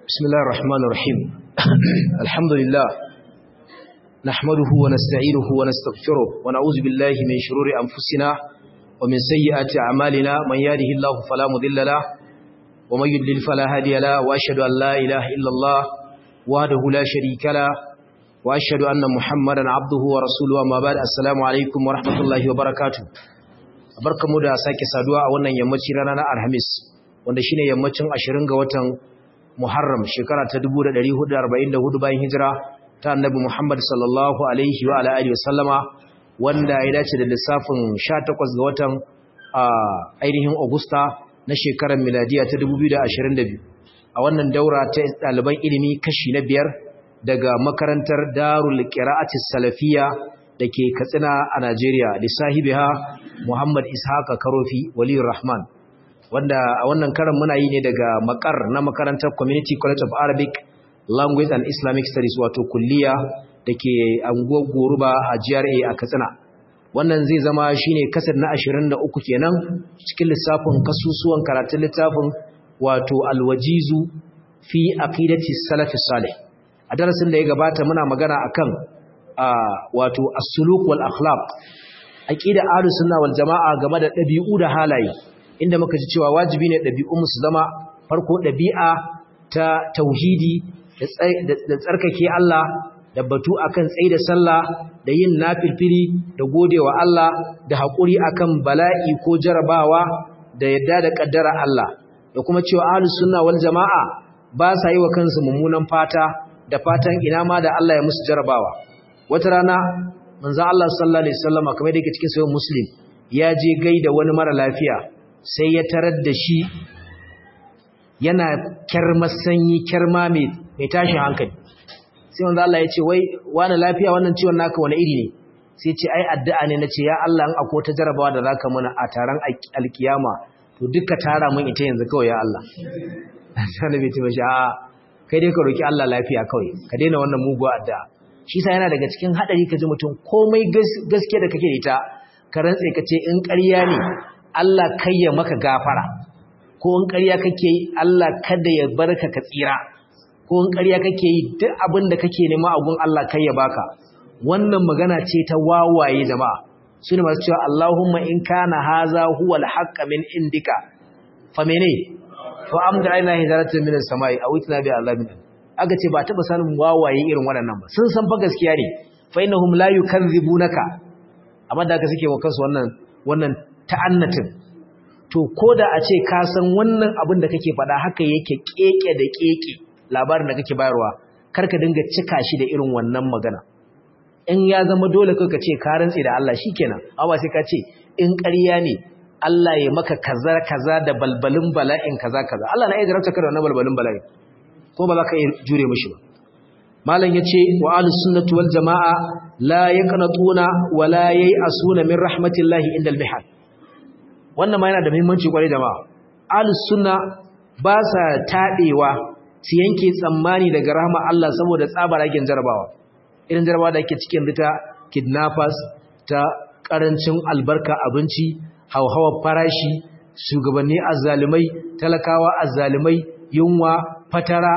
بسم الله الرحمن الرحيم الحمد لله نحمده ونستعينه ونستغفره ونعوذ بالله من شرور أنفسنا ومن سيئات أعمالنا من يهده الله فلا مضل له ومن يضلل فلا هادي له وأشهد أن لا إله إلا الله وحده لا شريك له وأشهد أن محمدا عبده ورسوله أما بعد السلام عليكم ورحمة الله وبركاته barkamu da sake saduwa a wannan yammaci rana na Alhamis wanda shine yammacin 20 ga watan Muharram shekara ta 1444 bayan hijira ta Annabi Muhammad sallallahu alaihi wa ala alihi wasallama wanda ya dace da lissafin 18 ga watan ainihin Agusta na shekarar miladiya ta 2022 a wannan daura ta ɗaliban ilimi kashi na biyar daga makarantar Darul Qira'atis Salafiyya dake Katsina a Najeriya lissahibiha Muhammad Ishaq Karofi Waliyur Rahman wanda a wannan karan muna yi ne daga makar na makarantar Community College of Arabic Language and Islamic Studies wato kulliya dake anguwar Goruba a GRA a Katsina wannan zai zama shine kasar na 23 kenan cikin lissafin kasusuwan karatun littafin wato Al-Wajizu fi aqidati salaf salih a darasin da ya gabata muna magana akan wato as-suluk wal akhlaq aqida ahlus sunna wal jamaa game da dabi'u da halaye inda muka ji cewa wajibi ne dabi'un su zama farko dabi'a ta tauhidi da tsarkake Allah da batu akan tsayi da sallah da yin nafilfili da godewa Allah da hakuri akan bala'i ko jarabawa da yadda da kaddara Allah da kuma cewa ahlus sunna wal jamaa ba sa yi wa kansu mummunan fata da fatan ina ma da Allah ya musu jarabawa wata rana manzo Allah sallallahu alaihi wasallam kamar da yake cikin sahih muslim ya je gaida wani mara lafiya sai ya tarar da shi yana kyarma sanyi kyarma mai mai tashin hankali sai manzo Allah ya ce wai wani lafiya wannan ciwon naka wani iri ne sai ce ai addu'a ne nace ya Allah in akwai ta jarabawa da zaka mana a taron alkiyama to duka tara mun ita yanzu kawai ya Allah sai bai ce ba a kai dai ka roki Allah lafiya kawai ka daina wannan muguwa addu'a shi sa yana daga cikin hadari ka ji mutum komai gaske da kake da ita ka rantse ka ce in ƙarya ne Allah kai ya maka gafara ko in ƙarya kake yi Allah kada ya barka ka tsira ko in ƙarya kake yi duk abin da kake nema a gun Allah kai ya baka wannan magana ce ta wawaye jama'a su ne masu cewa Allahumma in kana haza huwa al min indika fa mene fa amda aina hijaratan min as-sama'i aw itna bi azabin aka ce ba taba sanin wawaye irin waɗannan ba sun san fa gaskiya ne fa innahum la yukadzibunaka amma da aka suke wa kansu wannan wannan ta'annatin to koda a ce ka san wannan abin da kake faɗa haka yake keke da keke labarin da kake bayarwa kar ka dinga cika shi da irin wannan magana in ya zama dole kai ka ce ka rantsi da Allah shikenan amma sai ka ce in ƙarya ne Allah ya maka kaza kaza da balbalin bala'in kaza kaza Allah na iya jarabta ka da wannan balbalin bala'in ko ba za ka iya jure mishi ba malam yace wa ahlus sunnati wal jamaa la yaqnatuna wa la yay'asuna min rahmatillahi indal mihal wannan ma yana da muhimmanci kwarai jama'a ahlus sunna ba sa tadewa su yanke tsammani daga rahma Allah saboda tsabaragen jarabawa irin jarabawa da ake cikin rita kidnappers ta karancin albarka abinci hauhawar farashi shugabanni azzalumai talakawa azzalumai yunwa fatara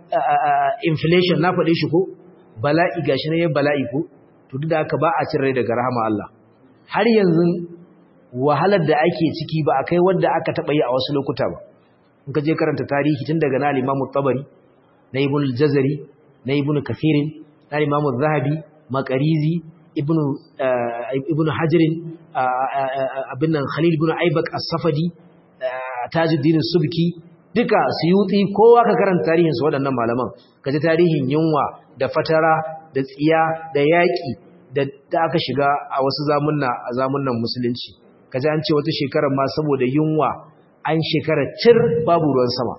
inflation na faɗe shi ko bala'i gashi ne bala'i ko to duk da haka ba a cin rai daga rahama Allah har yanzu wahalar da ake ciki ba a kai wanda aka taɓa yi a wasu lokuta ba in ka je karanta tarihi tun daga na limamu tabari na ibn al-jazari na ibn kathirin na limamu zahabi makarizi ibn ibn hajarin abin nan khalil ibn aibak as-safadi tajuddin subki duka suyuti kowa ka karanta tarihinsu waɗannan malaman ka ji tarihin yunwa da fatara da tsiya da yaƙi da aka shiga a wasu zamunna a zamunnan musulunci ka ji an ce wata shekarar ma saboda yunwa an shekara cir babu ruwan sama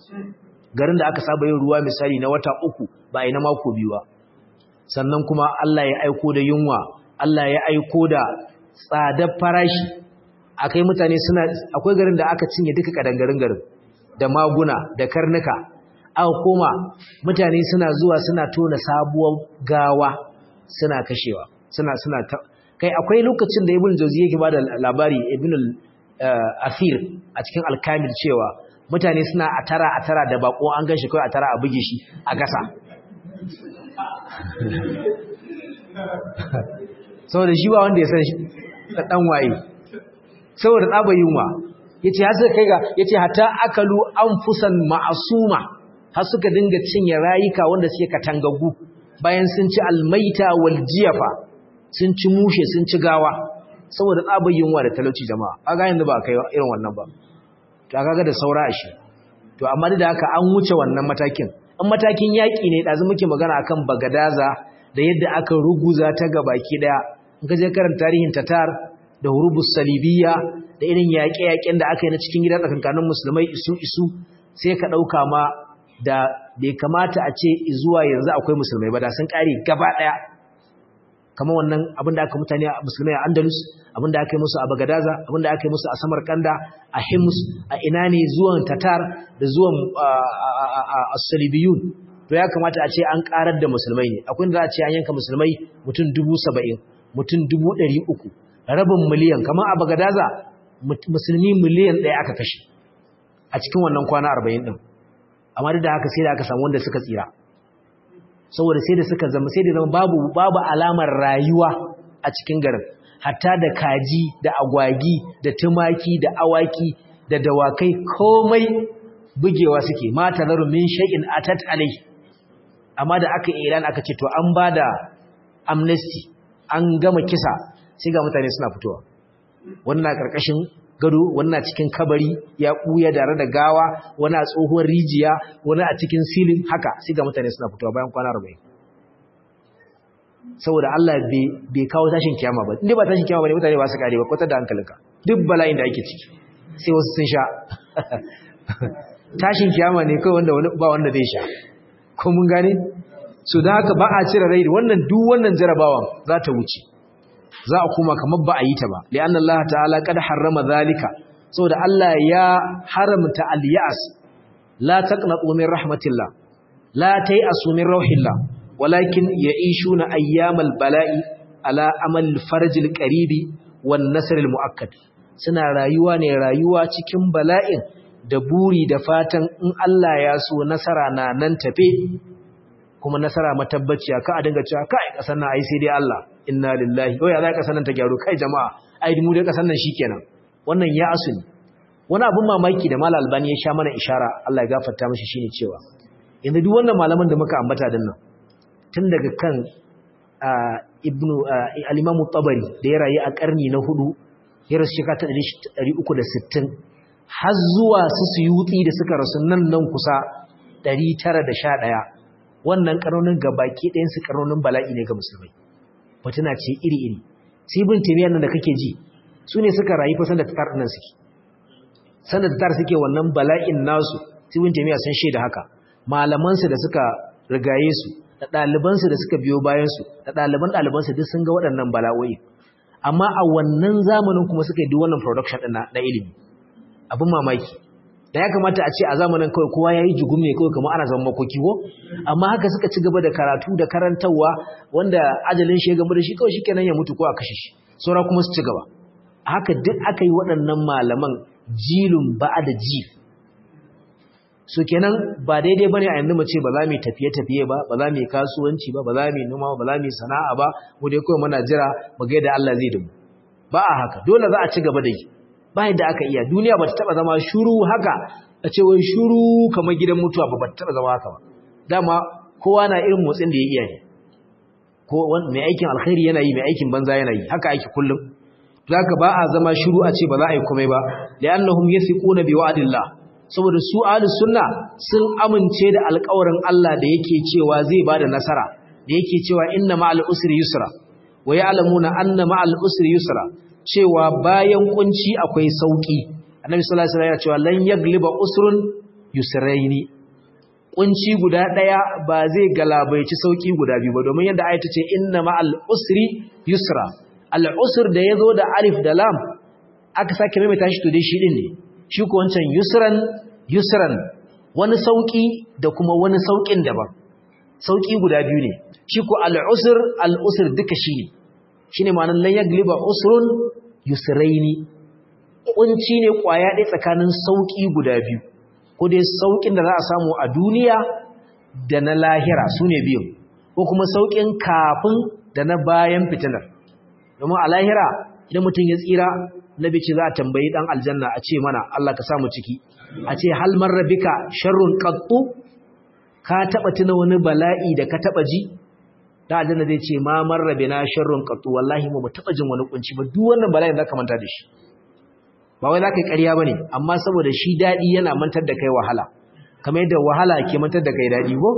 garin da aka saba yin ruwa misali na wata uku ba a yi na mako biyu ba sannan kuma Allah ya aiko da yunwa Allah ya aiko da tsadar farashi akai mutane suna akwai garin da aka cinye duka kadangarin garin da maguna da karnuka aka koma mutane suna zuwa suna tona sabuwar gawa suna kashewa suna suna kai akwai lokacin da ibn jawzi yake bada labari ibn al-athir a cikin al-kamil cewa mutane suna a tara a tara da bako an gan shi kawai a tara a buge shi a gasa saboda shi ba wanda ya san shi ɗan waye saboda tsaba yunwa ya ce har suka kai ga ya ce hata akalu an fusan ma'asuma har suka dinga cinye rayuka wanda suke katangagu bayan sun ci almaita wal jiyafa sun ci mushe sun ci gawa saboda tsaba yunwa da talauci jama'a kaga yanzu ba kai irin wannan ba to kaga da saura shi to amma da haka an wuce wannan matakin an matakin yaki ne dazu muke magana akan bagadaza da yadda aka ruguza ta gabaki daya in ka je karanta tarihin tatar da hurubus salibiyya da irin yaƙe-yaƙen da aka yi na cikin gida tsakankanin musulmai isu isu sai ka ɗauka ma da bai kamata a ce zuwa yanzu akwai musulmai ba da sun ƙare gaba ɗaya kamar wannan abin da aka mutane a musulmai a andalus abin da aka yi musu a bagadaza abin da aka yi musu a samarkanda a hims a ina ne zuwan tatar da zuwan salibiyun to ya kamata a ce an ƙarar da musulmai ne akwai da za a ce an yanka musulmai mutum dubu saba'in mutum dubu ɗari uku rabin miliyan kamar a bagadaza musulmi miliyan ɗaya aka kashe a cikin wannan kwana arba'in ɗin amma da haka sai da aka samu wanda suka tsira saboda sai da suka zama sai da zama babu babu alamar rayuwa a cikin garin hatta da kaji da agwagi da tumaki da awaki da dawakai komai bugewa suke mata zaru min shay'in atat alai amma da aka ilan aka ce to an bada amnesty an gama kisa sai ga mutane suna fitowa wannan karkashin gado wannan cikin kabari ya kuya dare da gawa wani a tsohuwar rijiya wani a cikin silin haka sai ga mutane suna fitowa bayan kwana 40 saboda Allah bai kawo tashin kiyama ba inda ba tashin kiyama bane mutane ba su kare ba kwatar da hankalinka duk bala'in da ake ciki sai wasu sun sha tashin kiyama ne kawai wanda ba wanda zai sha ko mun gane so da haka ba a cire rai wannan duk wannan jarabawan za ta wuce za a kuma kamar ba a yi ta ba li'anna Allah ta'ala kad harrama zalika saboda Allah ya haramta al-ya'as la taqnatu min rahmatillah la tay'asu min rauhillah walakin ya'ishuna ayyamal bala'i ala amal farj al-qaribi wan nasr al-mu'akkad suna rayuwa ne rayuwa cikin bala'in da buri da fatan in Allah ya so nasara na nan tafe kuma nasara matabbaciya ka a dinga cewa kai kasan nan ai sai dai Allah inna lillahi ko ya za kasan nan ta gyaru kai jama'a ai mu dai kasan nan shikenan wannan ya asuni wani abun mamaki da malal albani ya sha mana ishara Allah ya gafarta mishi shine cewa yanzu duk wannan malaman da muka ambata din nan tun daga kan ibnu al-imam tabari da ya rayu a karni na hudu ya rasu shekara ta 360 har zuwa su suyuti da suka rasu nan nan kusa 911 wannan karonin gabaki ɗayan su karonin bala'i ne ga musulmai mutuna ce iri-iri sai ibn taymiyyah nan da kake ji su ne suka rayu fa sanda tatar nan suke sanda tatar suke wannan bala'in nasu sai ibn taymiyyah sun shaida haka malaman su da suka rigaye su da ɗaliban su da suka biyo bayan su da ɗaliban ɗaliban su duk sun ga waɗannan bala'o'i amma a wannan zamanin kuma suka yi duk wannan production ɗin na ilimi abin mamaki da ya kamata a ce a zamanin kawai kowa ya yi jugum ne kawai kamar ana zama makoki ko amma haka suka ci gaba da karatu da karantarwa wanda ajalin shi ya gaba da shi kawai shikenan ya mutu ko a kashe shi saura kuma su ci gaba haka duk aka yi waɗannan malaman jilun ba'a da ji so kenan ba daidai bane a yanzu mu ce ba za mu tafiye tafiye ba ba za mu kasuwanci ba ba za mu noma ba za mu sana'a ba mu dai kawai muna jira mu ga yadda Allah zai dumu ba a haka dole za a ci gaba da yi ba yadda aka iya duniya ba ta taba zama shuru haka a ce wai shuru kamar gidan mutuwa ba ba ta taba zama haka ba dama kowa na irin motsin da ya iya ne ko mai aikin alkhairi yana yi mai aikin banza yana yi haka ake kullum zaka ba a zama shuru a ce ba za a yi komai ba li'annahum yathiquna bi wa'dillah saboda su ahlus sunna sun amince da alƙawarin Allah da yake cewa zai bada nasara da yake cewa inna ma'al usri yusra wa ya'lamuna anna ma'al usri yusra cewa bayan kunci akwai sauki annabi sallallahu alaihi wasallam ya cewa lan yagliba usrun yusraini kunci guda daya ba zai galabaici sauki guda biyu ba domin yadda ayata ce inna ma'al usri yusra al usr da yazo da alif da lam aka sake mai tashi to dai shi din ne shi ko wancan yusran yusran wani sauki da kuma wani saukin daban sauki guda biyu ne shi ko al usr al usr duka shi ne shine ma'anar lan yagliba usrun yusraini kunci ne kwaya ɗaya tsakanin sauki guda biyu ko dai saukin da za a samu a duniya da na lahira sune biyu ko kuma saukin kafin da na bayan fitinar domin a lahira idan mutum ya tsira nabi ce za a tambayi dan aljanna a ce mana Allah ka samu ciki a ce hal marrabika sharrun qattu ka taba tuna wani bala'i da ka taba ji da aljanna zai ce ma marrabina sharrun qattu wallahi mu taba jin wani kunci ba duk wannan bala'in zaka manta da shi ba wai zaka yi ƙarya bane amma saboda shi dadi yana mantar da kai wahala kamar yadda wahala ke mantar da kai dadi ko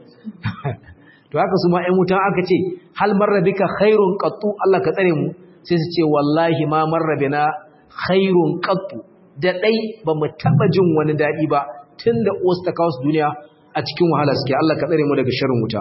to haka su ma ƴan wutan aka ce hal marrabika khairun qattu Allah ka tsare mu sai su ce wallahi ma marrabina khairun qattu da dai ba mu taba jin wani dadi ba tunda osta kawo duniya a cikin wahala suke Allah ka tsare mu daga sharrin wuta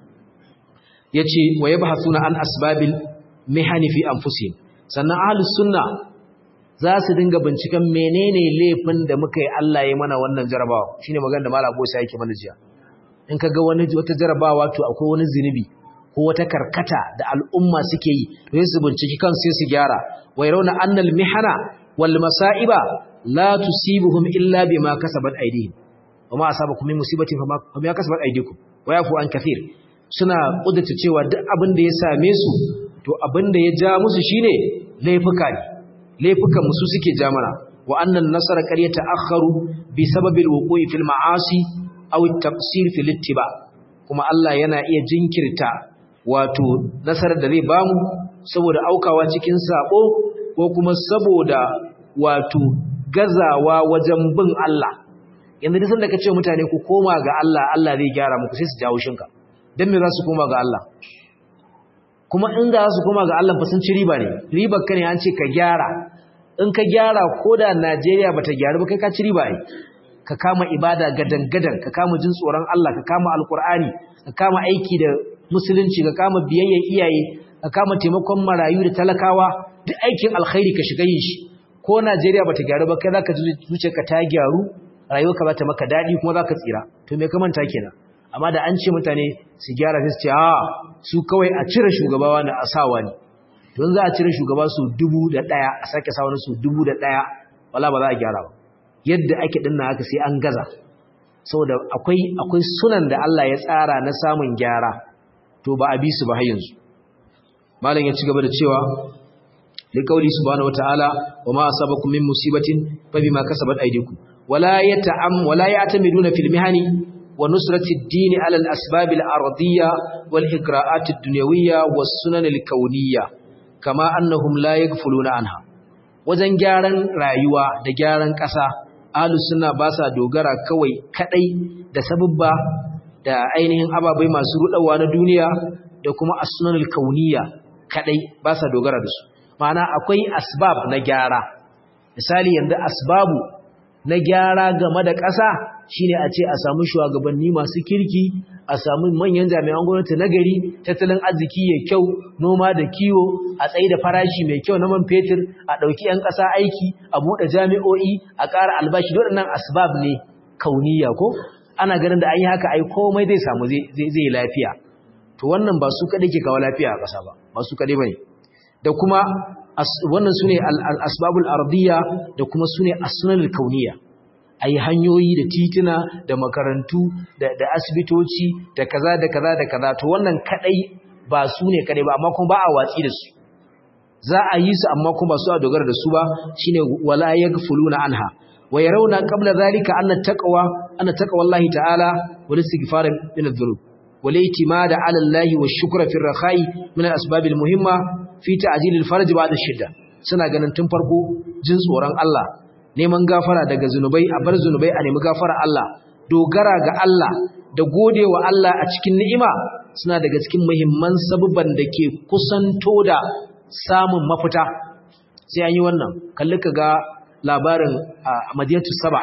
yace wa yabhasuna an asbabil mihani fi anfusihim sannan ahlus sunna za su dinga binciken menene laifin da muka yi Allah ya mana wannan jarabawa shine magana da malam Bosa yake mana jiya in kaga wani wata jarabawa to akwai wani zinubi ko wata karkata da al'umma suke yi to sai su binciki kan sai su gyara wa yarawna annal mihana wal masaiba la tusibuhum illa bima kasabat aydihim wama asabakum min musibatin fama kasabat aydikum wa yafu an kathir suna kudurta cewa duk abin da ya same su to abin da ya ja musu shine laifuka ne laifukan musu suke ja mana wa annan nasara qad yata'akharu bi sababil wuqu'i fil ma'asi aw at-taqsir fil ittiba kuma Allah yana iya jinkirta wato nasarar da zai bamu saboda aukawa cikin sabo ko kuma saboda wato gazawa wajen bin Allah yanzu duk sanda kace mutane ku koma ga Allah Allah zai gyara muku sai su jawo shinka dan me za su koma ga Allah kuma in ga su koma ga Allah fa sun ci riba ne ribar ka ne an ce ka gyara in ka gyara koda Najeriya bata gyaru ba kai ka ci riba ai ka kama ibada gadan-gadan ka kama jin tsoron Allah ka kama alkur'ani ka kama aiki da musulunci ka kama biyayyar iyaye ka kama taimakon marayu da talakawa duk aikin alkhairi ka shiga yin shi ko Najeriya bata gyaru ba kai zaka zuciyarka ta gyaru rayuwarka za ta maka dadi kuma zaka tsira to me ka manta kenan amma da an ce mutane su gyara sai su ce a su kawai a cire shugabawa na asawa ne don za a cire shugaba su dubu da ɗaya a sake sa wani su dubu da ɗaya wala ba za a gyara ba yadda ake dinna haka sai an gaza saboda akwai akwai sunan da Allah ya tsara na samun gyara to ba a bi su ba har yanzu malam ya ci gaba da cewa li qauli subhanahu wataala wa ma asabakum min musibatin fa bima kasabat aydikum wala yata'am wala ya'tamiduna fil mihani wa nusrati ad-din ala al-asbab al-ardiyya wal igra'at ad-dunyawiyya was sunan al-kawniyya kama annahum la yaghfuluna anha wajen gyaran rayuwa da gyaran ƙasa ahlus sunna ba sa dogara kawai kadai da sababba da ainihin ababai masu rudawa na duniya da kuma as-sunanul kauniyya kadai ba sa dogara da su ma'ana akwai asbab na gyara misali yanzu asbabu na gyara game da ƙasa shine a ce a samu shugabanni masu kirki a samu manyan jami'an gwamnati na gari tattalin arziki ya kyau noma da kiwo a tsaye da farashi mai kyau na man fetur a ɗauki 'yan ƙasa aiki a buɗe jami'o'i a ƙara albashi waɗannan asbab ne kauniya ko ana ganin da an yi haka ai komai zai samu zai lafiya to wannan ba su kaɗai ke kawo lafiya a ƙasa ba ba su kaɗai ba ne da kuma wannan su ne al'asbabul ardiyya da kuma su ne asunan kauniya a yi hanyoyi da tituna da makarantu da asibitoci da kaza da kaza da kaza to wannan kadai ba su ne kadai ba amma kuma ba a watsi da su za a yi su amma kuma su a dogara da su ba shine wala yaghfuluna anha wa yarawna qabla zalika anna taqwa anna taqwa Allah ta'ala wal istighfar min adh-dhunub wal itimada 'ala Allah wa shukra fi ar-rakha'i min al-asbab al-muhimma fi ta'jil al-farj ba'da shidda suna ganin tun farko jin tsoron Allah neman gafara daga zunubai a bar zunubai a nemi gafara Allah dogara ga Allah da godewa Allah a cikin ni'ima suna daga cikin muhimman sabubban da ke kusanto da samun mafita sai an yi wannan kalli ka ga labarin a madinatu saba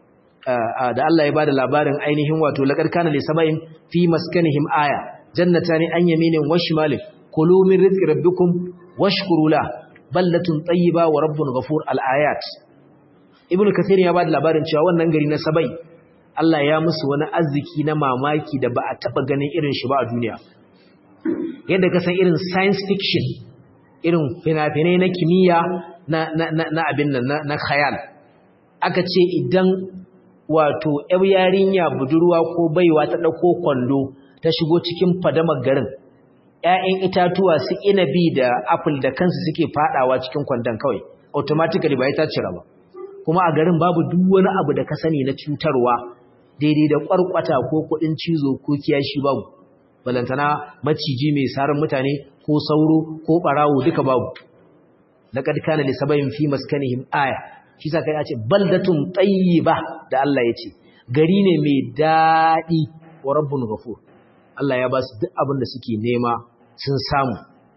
da Allah ya bada labarin ainihin wato laqad kana li sab'in fi maskanihim aya jannatani an yaminin wa shimalin kulu min rizqi rabbikum washkuru la ballatun tayyiba wa rabbun ghafur al ayat ibnu kathir ya bada labarin cewa wannan gari na sabai Allah ya musu wani arziki na mamaki da ba a taba ganin irin shi ba a duniya yadda ka san irin science fiction irin fina-finai na kimiyya na, na, na, na abin nan na, na khayal aka ce idan wato ‘yar yarinya budurwa ko baiwa ta ɗauko kwando ta shigo cikin fadamar garin ‘ya'yan itatuwa su inabi da apple da kansu suke fadawa cikin kwandon kawai automatically ba ta cira ba kuma a garin babu duk wani abu da ka sani na cutarwa daidai da kwarkwata ko kudin cizo ko kiyashi babu balantana maciji mai sarin mutane ko sauro ko barawo duka babu laqad kana li sabayin fi maskanihim aya shi sa kai ya ce baldatun tayyiba da Allah ya ce gari ne mai dadi wa rabbun ghafur Allah ya ba su duk abin da suke nema sun samu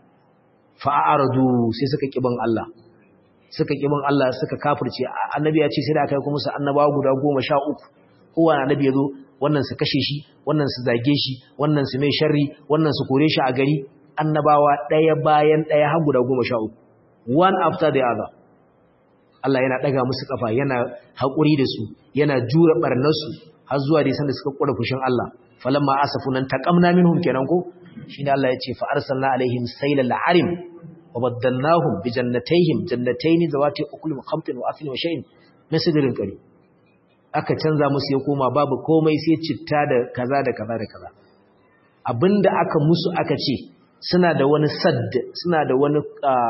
fa'aradu sai suka kiban Allah suka kiban Allah suka kafirce annabi ya ce sai da aka yi kuma su annabawa guda goma sha uku kowane annabi ya zo wannan su kashe shi wannan su zage shi wannan su mai sharri wannan su kore shi a gari annabawa ɗaya bayan ɗaya har guda goma sha uku one after the other Allah yana ɗaga musu ƙafa yana haƙuri da su yana jura ɓarnarsu har zuwa dai sanda suka ƙura fushin Allah falamma asafunan taqamna minhum kenan ko shine Allah ya ce fa arsalna alaihim saylal arim wa baddalnahum bi jannatayhim jannatayn zawati ukulin khamtin wa aslin wa shay'in min sidrin qari aka canza musu ya koma babu komai sai citta da kaza da kaza da kaza abinda aka musu aka ce suna da wani sadd suna da wani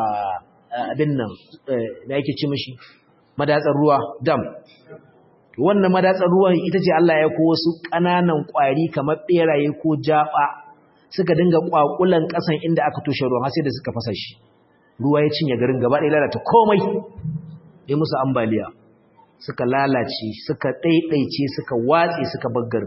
abin nan da yake ci mishi madatsar ruwa dam wannan madatsar ruwan ita ce Allah ya ko wasu ƙananan ƙwari kamar ɓeraye ko jaɓa suka dinga ƙwaƙulan ƙasan inda aka toshe ruwan har sai da suka fasa shi ruwa ya cinye garin gaba ɗaya lalata komai ya musu ambaliya suka lalace suka ɗaiɗaice suka watse suka baggar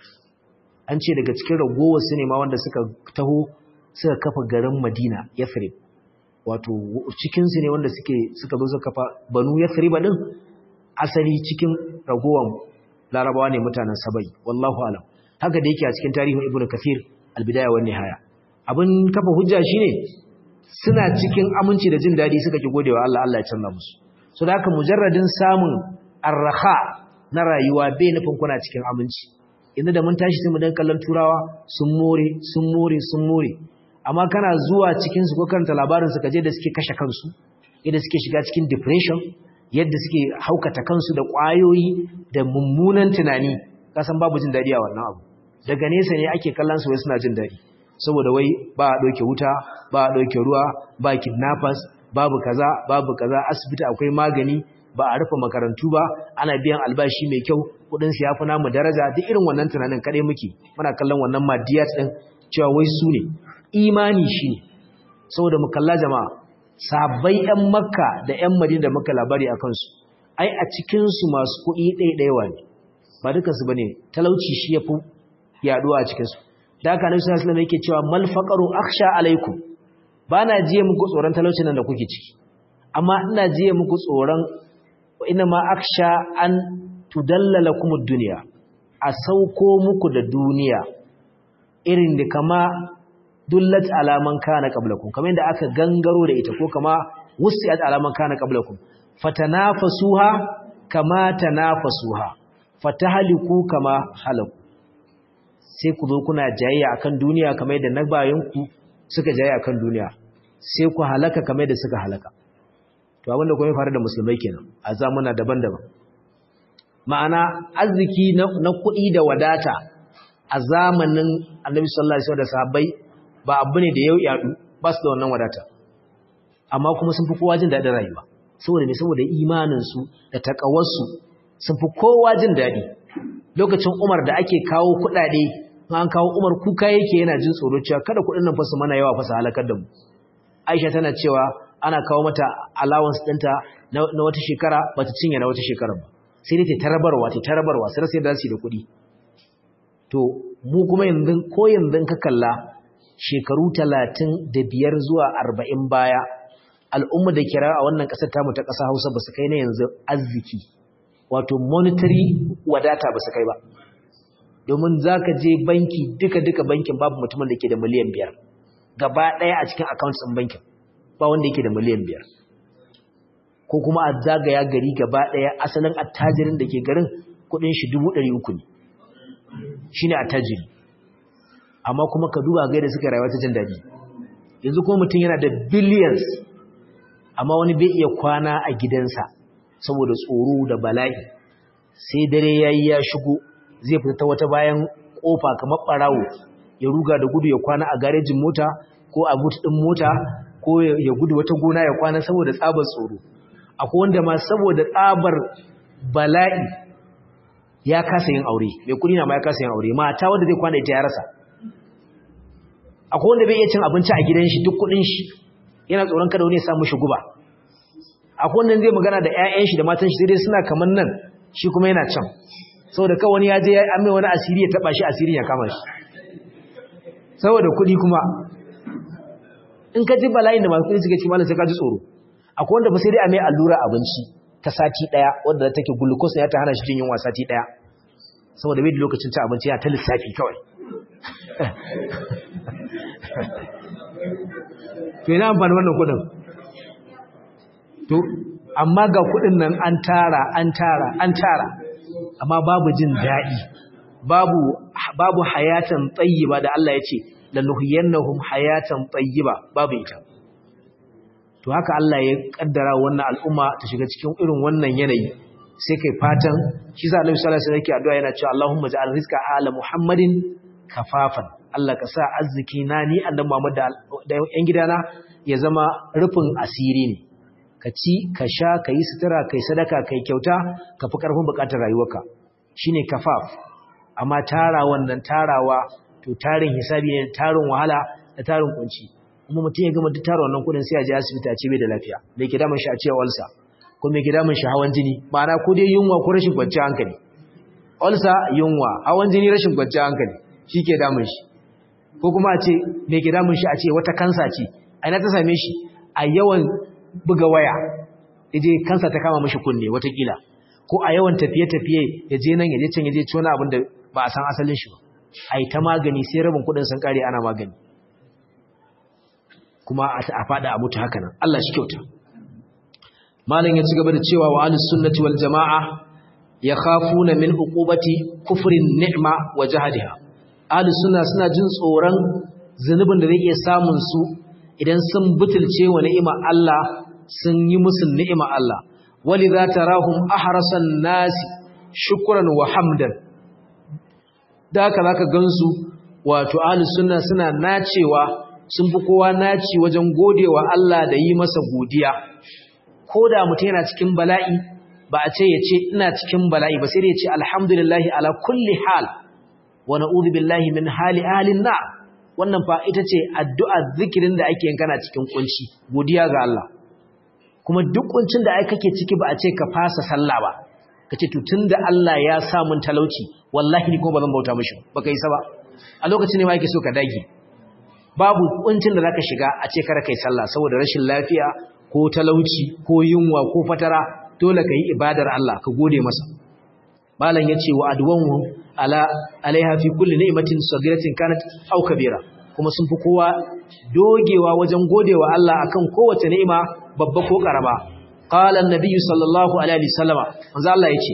an ce daga cikin ragowar su ne ma wanda suka taho suka kafa garin madina yathrib wato cikinsu ne wanda suke suka zo suka kafa banu yathrib din asali cikin ragowar larabawa ne mutanen sabai wallahu alam haka da yake a cikin tarihin ibnu kathir albidaya wan nihaya abin kafa hujja shine suna cikin aminci da jin dadi suka ki godewa Allah Allah ya canza musu so da haka mujarradin samun arraha na rayuwa bai nufin kuna cikin aminci yanzu da mun tashi sai mu dan kallon turawa sun more sun more sun more amma kana zuwa cikin su ko karanta labarin su kaje da suke kashe kansu yadda suke shiga cikin depression yadda suke haukata kansu da ƙwayoyi da mummunan tunani kasan babu jin dadi a wannan abu daga nesa ne ake kallon su wai suna jin dadi saboda wai ba a ɗauke wuta ba a ɗauke ruwa ba kidnappers babu kaza babu kaza asibiti akwai magani ba a rufe makarantu ba ana biyan albashi mai kyau kudin su yafi namu daraja duk irin wannan tunanin kadai muke muna kallon wannan madiyat din cewa wai su ne imani shi ne saboda mu kalla jama'a sabai yan makka da yan madina da muka labari akan su ai a cikin su masu kuɗi ɗaiɗaiwa ne ba dukansu bane talauci shi yafi yaduwa a cikin su da haka Annabi sallallahu alaihi wasallam yake cewa mal faqaru akhsha alaikum bana jiye muku tsoron talaucin nan da kuke ciki amma ina jiye muku tsoron ina ma akhsha an tudallala kumud dunya a sauko muku da duniya irin da kama dullat alaman kana qablakum kamar yadda aka gangaro da ita ko kama wusiat alaman kana qablakum fatanafasuha kama tanafasuha fatahliku kama halaku sai ku zo kuna jayayya akan duniya kamar yadda na bayanku suka jayayya akan duniya sai ku halaka kamar yadda suka halaka to abinda kuma ya faru da musulmai kenan a zamana daban-daban ma'ana arziki na kuɗi da wadata a zamanin annabi sallallahu alaihi wasallam da sahabbai ba abu ne da yau yadu ba su da wannan wadata amma kuma sun fi kowa jin daɗin rayuwa saboda ne saboda imaninsu da takawarsu sun fi kowa jin daɗi lokacin umar da ake kawo kuɗaɗe an kawo umar kuka yake yana jin tsoro cewa kada kuɗin nan fasa mana yawa fasa halakar da mu aisha tana cewa ana kawo mata allowance ɗinta na wata shekara ba ta cinye na wata shekara ba sai dai ta tarabarwa ta tarabarwa sai sai da su da kuɗi to mu kuma yanzu ko yanzu ka kalla shekaru talatin da biyar zuwa arba'in baya al'umma da kira a wannan ƙasar tamu ta ƙasa hausa ba su kai na yanzu arziki wato monetary wadata ba su kai ba domin za ka je banki duka-duka bankin babu mutumin da ke da miliyan biyar gaba ɗaya a cikin accounts ɗin bankin ba wanda yake da miliyan biyar ko kuma a zagaya gari gaba ɗaya asalin attajirin da ke garin kuɗin shi dubu ɗari uku ne shi ne attajiri amma kuma ka duba gaida suka rayuwa ta jin daɗi yanzu kuma mutum yana da billions amma wani bai iya kwana a gidansa saboda tsoro da bala'i sai dare yayi ya shigo zai fita ta wata bayan kofa kamar barawo ya ruga da gudu ya kwana a garejin mota ko a but din mota ko ya gudu wata gona ya kwana saboda tsabar tsoro akwai wanda ma saboda tsabar bala'i ya kasa yin aure mai kudi na ma ya kasa yin aure mata wanda zai kwana ita ya rasa akwai wanda bai iya cin abinci a gidan shi duk kudin shi yana tsoron kada wani ya samu shi guba akwai wanda zai magana da ƴaƴan shi da matan shi dai suna kaman nan shi kuma yana can saboda kawai wani ya je ya amme wani asiri ya taba shi asirin ya kama shi saboda kudi kuma in ka ji bala'in da masu kudi suke ci malam sai ka ji tsoro akwai wanda ba sai dai a mai allura abinci ta sati daya wadda take glucose ya ta hana shi jin yunwa sati daya saboda bai da lokacin ci abinci ya ta lissafi kawai to ina amfani wannan kudin to amma ga kudin nan an tara an tara an tara amma babu jin daɗi babu babu hayatan tayyiba da Allah ya ce lanuhiyannahum hayatan tayyiba babu ita to haka Allah ya kaddara wannan al'umma ta shiga cikin irin wannan yanayi sai kai fatan shi sa Annabi sallallahu alaihi wasallam yake addu'a yana cewa Allahumma ja'al rizqa ala Muhammadin kafafan Allah ka sa arziki na ni annabi Muhammad da yan gidana ya zama rufin asiri ne ka ci ka sha ka yi sutura kai sadaka kai kyauta ka fi karfin bukatar rayuwarka shine kafaf amma tara wannan tarawa to tarin hisabi ne tarin wahala da tarin kunci kuma mutum ya gama duk tara wannan kudin sai ya je asibiti a ce bai da lafiya me ke damun shi a cewa ulsa ko me ke damun shi hawan jini ma'ana ko dai yunwa ko rashin kwanciyar hankali ulsa yunwa hawan jini rashin kwanciyar hankali shi ke damun shi ko kuma a ce me ke damun shi a ce wata kansa ce a ina ta same shi a yawan buga waya yaje kansa ta kama mashi kunne watakila ko a yawan tafiye-tafiye ya je nan ya je can ya je ci wani abin da ba a san asalin shi ba a yi ta magani sai rabin kudin sun kare ana magani kuma a fada a mutu haka nan Allah shi kyauta malam ya ci gaba da cewa wa ahlus sunnati wal jamaa yakhafuna min uqubati kufrin ni'ma wa jahadiha ahlus sunna suna jin tsoron zunubin da zai iya samun su idan sun butulce wa ni'ima Allah sun yi musu ni'ima Allah walidha tarahum ahrasan nasi shukran wa hamdan da haka zaka gansu wato ahlus sunna suna nacewa sun fi kowa naci wajen godewa Allah da yi masa godiya koda mutum yana cikin bala'i ba a ce ya ce ina cikin bala'i ba sai da ya ce alhamdulillahi ala kulli hal wa na'udhu billahi min hali ahlin na wannan fa ita ce addu'a zikirin da ake yin kana cikin kunci godiya ga Allah kuma duk kuncin da ai kake ciki ba a ce ka fasa sallah ba kace to tunda Allah ya sa mun talauci wallahi ni kuma bazan bauta mishi baka yi sa ba a lokacin ne ma yake so ka dage babu kuncin da zaka shiga a ce kar kai sallah saboda rashin lafiya ko talauci ko yunwa ko fatara dole ka yi ibadar Allah ka gode masa malam yace wa adwanhu ala alaiha fi kulli ni'matin sagiratin kanat aw kabira kuma sun fi kowa dogewa wajen godewa Allah akan kowace ni'ima babba ko karama qala an-nabiy sallallahu alaihi wasallama manzo Allah yace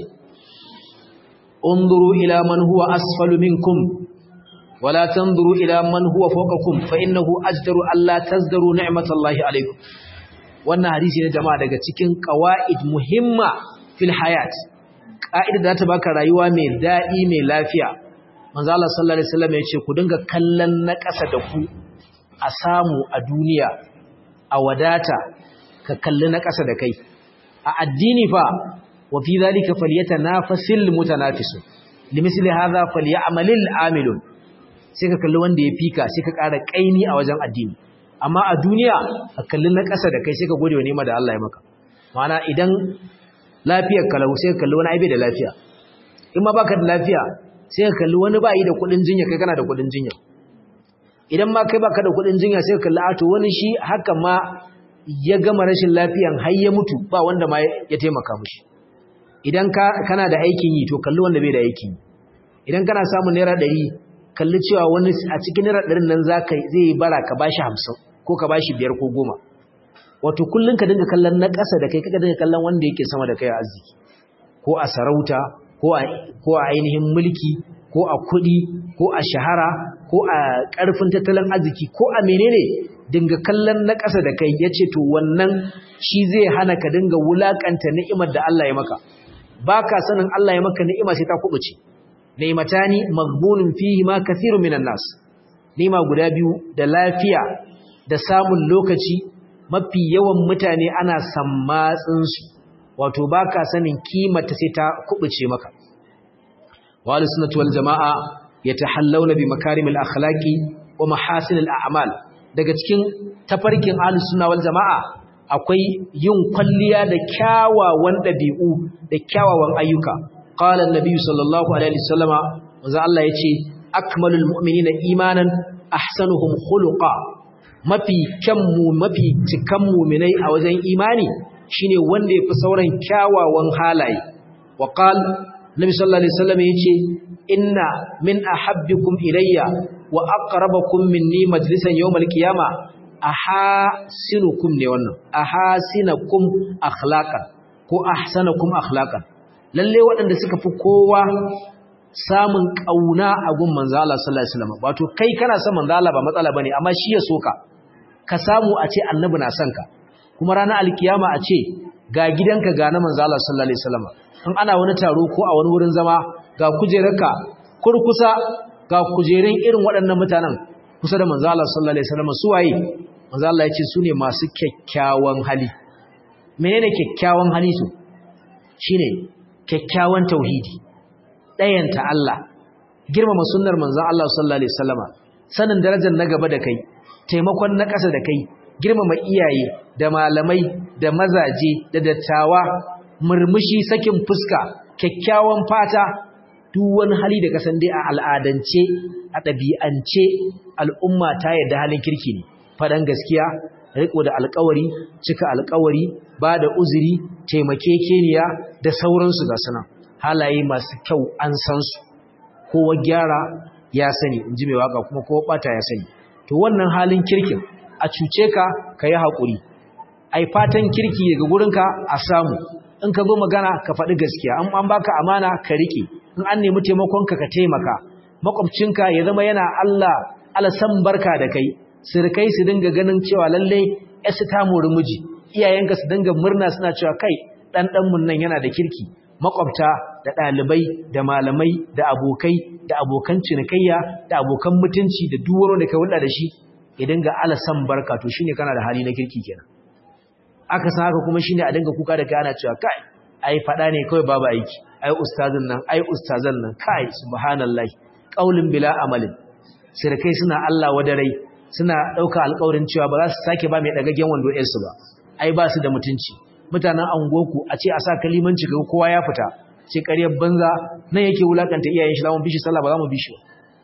unzuru ila man huwa asfalu minkum wala tanzuru ila man huwa fawqakum fa innahu ajdaru alla tazdaru ni'matallahi alaikum wannan hadisi ne jama'a daga cikin qawaid muhimma fil hayat ka'ida da ta baka rayuwa mai dadi mai lafiya manzo Allah sallallahu alaihi wasallam ya ce ku dinga kallon na ƙasa da ku a samu a duniya a wadata ka kalli na ƙasa da kai a addini fa wa fi zalika falyatanafasil mutanafisun limithli hadha falyamalil amilun sai ka kalli wanda ya fika sai ka ƙara ƙaini a wajen addini amma a duniya ka kalli na ƙasa da kai sai ka gode wa nema da Allah ya maka ma'ana idan lafiyar kalau sai ka kalli wani aibe da lafiya in ma baka da lafiya sai ka kalli wani bayi da kuɗin jinya kai kana da kuɗin jinya idan ma kai baka da kuɗin jinya sai ka kalli ato wani shi haka ma ya gama rashin lafiyan har ya mutu ba wanda ma ya taimaka mishi idan ka kana da aikin yi to kalli wanda bai da aikin yi idan kana samun naira ɗari kalli cewa wani a cikin naira ɗarin nan zai yi bara ka bashi hamsin ko ka bashi biyar ko goma wato kullum ka dinga kallon na ƙasa da kai kaka dinga kallon wanda yake sama da kai a arziki ko a sarauta ko a ainihin mulki ko a kuɗi ko a shahara ko a ƙarfin tattalin arziki ko a menene dinga kallon na ƙasa da kai ya ce to wannan shi zai hana ka dinga wulaƙanta ni'imar da Allah ya maka baka sanin Allah ya maka ni'ima sai ta kubuce ni'matani maghbunun fihi ma kathirun minan nas ni'ima guda biyu da lafiya da samun lokaci mafi yawan mutane ana sammatsin su wato baka sanin kimata sai ta kubuce maka wa sunnatu wal jamaa yatahallawna bi makarimil akhlaqi wa mahasinil a'mal daga cikin tafarkin ahlus sunna wal jamaa akwai yin kwalliya da kyawawan dabi'u da kyawawan ayyuka qala an-nabi sallallahu alaihi wasallama manzo Allah yace akmalul mu'minina imanan ahsanuhum khuluqa mafi kyanmu mafi cikan mu'minai a wajen imani shine wanda yafi sauran kyawawan halaye wa qala nabi sallallahu alaihi wasallam yace inna min ahabbikum ilayya wa aqrabakum minni majlisan yawmal qiyama ahasinukum ne wannan ahasinakum akhlaqan ko ahsanakum akhlaqan lalle waɗanda suka fi kowa samun kauna a gun manzo Allah sallallahu alaihi wasallam wato kai kana son manzo Allah ba matsala bane amma shi ya soka ka samu a ce annabi na son ka kuma ranar alkiyama a ce ga gidanka ga na manzo Allah sallallahu alaihi wasallam in ana wani taro ko a wani wurin zama ga kujerarka kurkusa ga kujerun irin waɗannan mutanen kusa da manzo Allah sallallahu alaihi wasallam su waye manzo Allah ya ce su ne masu kyakkyawan hali menene kyakkyawan hali su shine kyakkyawan tauhidi ɗayanta Allah girmama sunnar manzo Allah sallallahu alaihi wasallama sanin darajar na gaba da kai taimakon na ƙasa da kai girmama iyaye da malamai da mazaje da dattawa murmushi sakin fuska kyakkyawan fata duk wani hali da kasan dai a al'adance a ɗabi'ance al'umma ta yadda halin kirki ne faɗan gaskiya riko da alƙawari cika alƙawari ba da uzuri taimakekeniya da sauransu ga suna halaye masu kyau an san su kowa gyara ya sani in ji mai waka kuma kowa ɓata ya sani to wannan halin kirkin a cuce ka ka yi haƙuri ai fatan kirki daga gurinka a samu in ka zo magana ka faɗi gaskiya an an baka amana ka riƙe in an nemi taimakonka ka taimaka makwabcinka ya zama yana Allah alasan barka da kai sirkai su dinga ganin cewa lalle yasu ta mori miji iyayenka su dinga murna suna cewa kai dan dan mun nan yana da kirki makwabta da ɗalibai da malamai da abokai da abokan cinikayya da abokan mutunci da duk wanda ka hulɗa da shi ya dinga alasan barka to shine kana da hali na kirki kenan aka san haka kuma shine a dinga kuka da kai ana cewa kai ai fada ne kawai babu aiki ai ustazin nan ai ustazan nan kai subhanallahi qaulun bila amalin sirkai suna Allah wadarai suna dauka alƙawarin cewa ba za su sake ba mai dagagen wando ɗin su ba ai ba su da mutunci mutanen angoku a ce a sa kalimanci ga kowa ya fita ce ƙaryar banza nan yake wulakanta iyayen shi zamu bishi sallah ba za mu bishi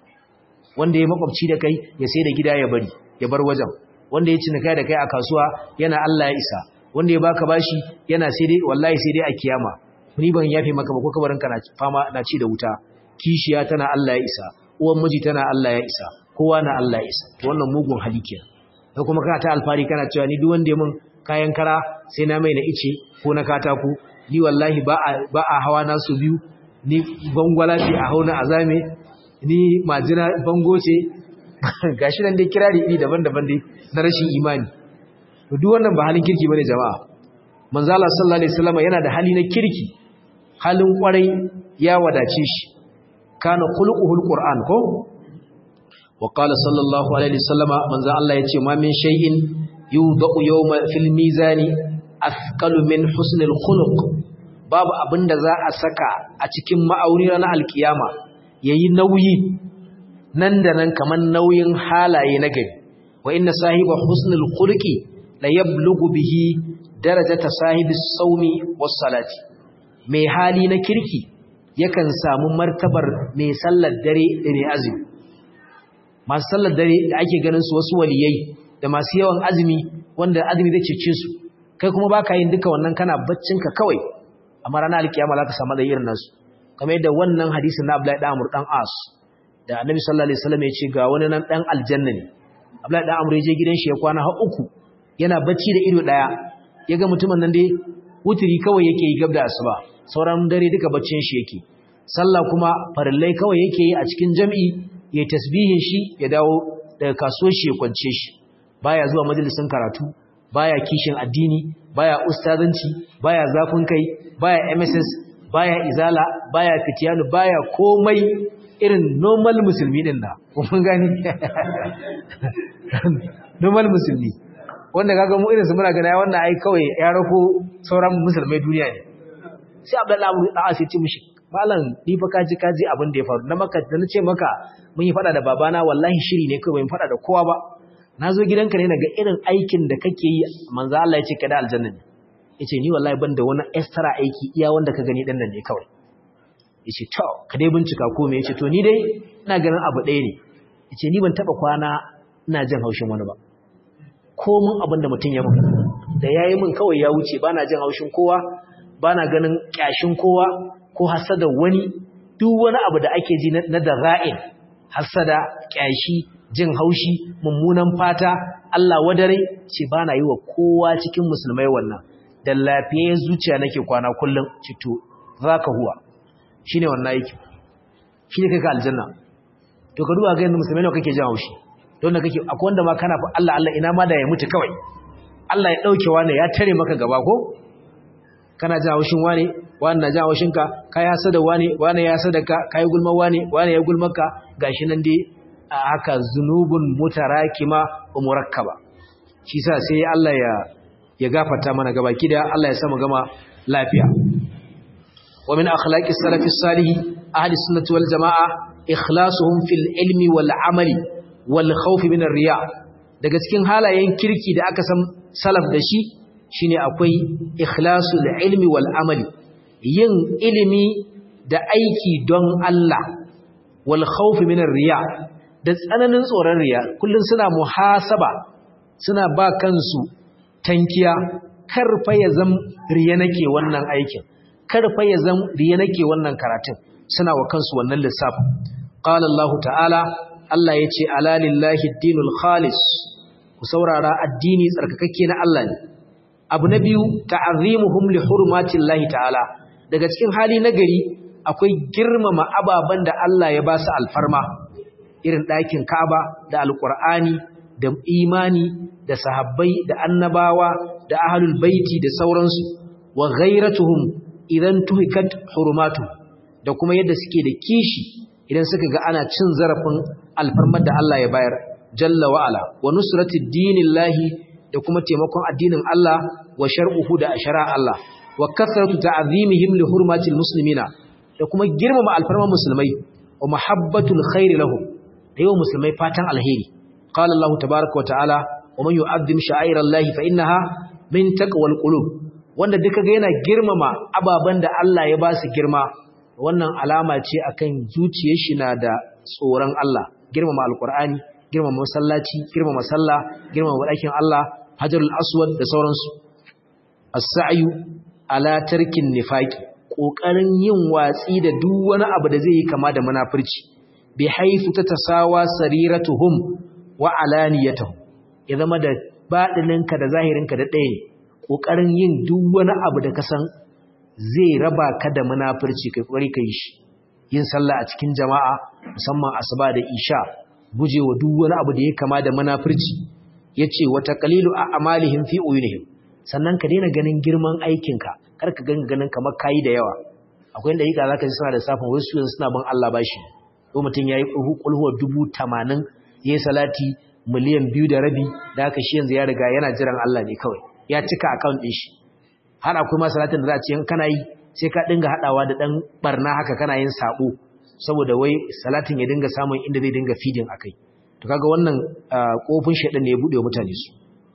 wanda ya makwabci da kai ya sai da gida ya bari ya bar wajen wanda ya cinika da kai a kasuwa yana Allah ya isa wanda ya baka bashi yana sai dai wallahi sai dai a kiyama ni ban yafe maka ba ko kabarin ka na fama na ci da wuta kishiya tana Allah ya isa uwan miji tana Allah ya isa kowa na Allah ya isa to wannan mugun hali kenan kai kuma kana ta alfari kana cewa ni duk wanda ya mun kayan kara sai na mai na ice ko na katako ni wallahi ba a ba a hawa na su biyu ni bangwala ce a hauna azame ni majina bango ce gashi nan dai kirari iri daban-daban dai na rashin imani duk wannan ba halin kirki bane jama'a manzo Allah sallallahu alaihi wasallam yana da hali na kirki halin kwarai ya wadace shi kana khuluquhul qur'an ko wa qala sallallahu alaihi wasallam manzo Allah yace ma min shay'in yudau yawma fil mizani athqalu min husnil khuluq babu abinda za a saka a cikin ma'auni ranar alkiyama yayi nauyi nan da nan kaman nauyin halaye na gari wa inna sahiba husnul khuluqi la yablughu bihi darajata sahibi saumi was salati mai hali na kirki yakan samu martabar mai sallar dare da mai azumi masu sallar dare da ake ganin su wasu waliyai da masu yawan azumi wanda azumi zai cece su kai kuma baka yin duka wannan kana baccin ka kawai amma ranar alkiyama za ka samu da irin nasu kamar yadda wannan hadisin na Abdullahi dan Amr dan As da Annabi sallallahu alaihi wasallam ya ce ga wani nan dan aljanna ne Abdullahi dan Amr ya je gidan shi ya kwana har uku yana bacci da ido daya yaga mutumin nan dai wuturi kawai yake yi gab da asuba sauran dare duka baccin shi yake sallah kuma farillai kawai yake yi a cikin jami'i ya tasbihin shi ya dawo daga kasuwar shi ya kwance shi baya zuwa majalisin karatu baya kishin addini baya ustazanci baya zafin kai baya MSS baya izala baya fitiyanu baya komai irin normal musulmi din da kun gani normal musulmi wanda kaga mu irin su muna gana wannan ai kawai ya rako sauran musulmai duniya ne sai Abdullahi Abu Da'as ya ce mishi malam ni fa kaji kaji abin da ya faru na maka da nace maka mun yi fada da babana wallahi shiri ne kai bai fada da kowa ba nazo gidanka ne naga irin aikin da kake yi manzo Allah ya ce ka da aljanna ne yace ni wallahi ban da wani extra aiki iya wanda ka gani dan nan ne kawai yace to ka dai bincika ko me yace to ni dai ina ganin abu ɗaya ne yace ni ban taba kwana ina jin haushin wani ba ko mun abin da mutum ya mun da yayi mun kawai ya wuce bana jin haushin kowa bana ganin kyashin kowa ko hasada wani duk wani abu da ake ji na dara'in hasada kyashi jin haushi mummunan fata Allah wadare ce bana yi wa kowa cikin musulmai wannan da lafiyar zuciya nake kwana kullum cito zaka huwa shine wannan yake shine kai ka aljanna to ka duba ga yanda musulmai ne kake jin haushi don da kake akwai wanda ma kana fa Allah Allah ina ma da ya mutu kawai Allah ya dauke wani ya tare maka gaba ko kana jin haushin wani wani na jin haushin ka kai hasada wani wani ya hasada ka kai gulma wani wani ya gulma ka gashi nan dai a haka zunubun mutarakima wa murakkaba shi sa sai Allah ya ya gafarta mana gaba kida Allah ya sa mu gama lafiya wa min akhlaqi salafi salih ahli sunnati wal jamaa ikhlasuhum fil ilmi wal amali wal khawf min riya daga cikin halayen kirki da aka san salaf da shi shine akwai ikhlasul ilmi wal amali yin ilimi da aiki don Allah wal khawf min riya da tsananin tsoron riya kullun suna muhasaba suna ba kansu tankiya karfa ya zam riya nake wannan aikin karfa ya zam riya nake wannan karatun suna wa kansu wannan lissafi qala Allah ta'ala Allah yace ala lillahi ad-dinul khalis ku saurara addini tsarkakakke na Allah ne abu na biyu ta'azimuhum li hurmatillahi ta'ala daga cikin hali nagari akwai girmama ababan da Allah ya ba su alfarma irin ɗakin Ka'aba da Alƙur'ani da imani da sahabbai da annabawa da ahlul baiti da sauransu wa ghairatuhum idan tuhikat hurumatu da kuma yadda suke da kishi idan suka ga ana cin zarafin alfarmar da Allah ya bayar jalla wa ala wa nusratid dinillahi da kuma taimakon addinin Allah wa shar'uhu da ashara Allah wa kasratu ta'zimihim li hurmatil muslimina da kuma girmama alfarman musulmai wa mahabbatul khairi lahum da yawan musulmai fatan alheri qala Allah tabaaraka wa ta'ala wa man yu'azzim sha'airallahi fa innaha min taqwal qulub wanda duka ga yana girmama ababan da Allah ya ba su girma wannan alama ce akan zuciyar shi na da tsoron Allah girmama alqur'ani girmama masallaci girmama sallah girmama ɗakin Allah hajarul aswad da sauransu as-sa'yu ala tarkin nifaqi kokarin yin watsi da duk wani abu da zai yi kama da munafurci bi haifu tatasawa sariratuhum wa alaniyatuhum ya zama da badininka da zahirinka da ɗaya ne kokarin yin duk wani abu da ka san zai raba ka da munafurci kai kokari kai shi yin sallah a cikin jama'a musamman asuba da isha gujewa duk wani abu da ya kama da munafurci yace wa taqlilu a'malihim fi uyunihim sannan ka daina ganin girman aikinka kar ka ganga ganin kamar kayi da yawa akwai inda yika zaka ji suna da safin wasu yanzu suna bin Allah bashi ko mutum yayi kulhuwa dubu tamanin yayi salati miliyan biyu da rabi da haka shi yanzu ya riga yana jiran Allah ne kawai ya cika account din shi har akwai ma salatin da za a ce in kana yi sai ka dinga hadawa da dan barna haka kana yin sabo saboda wai salatin ya dinga samun inda zai dinga feeding akai to kaga wannan kofin shedan ne ya bude mutane su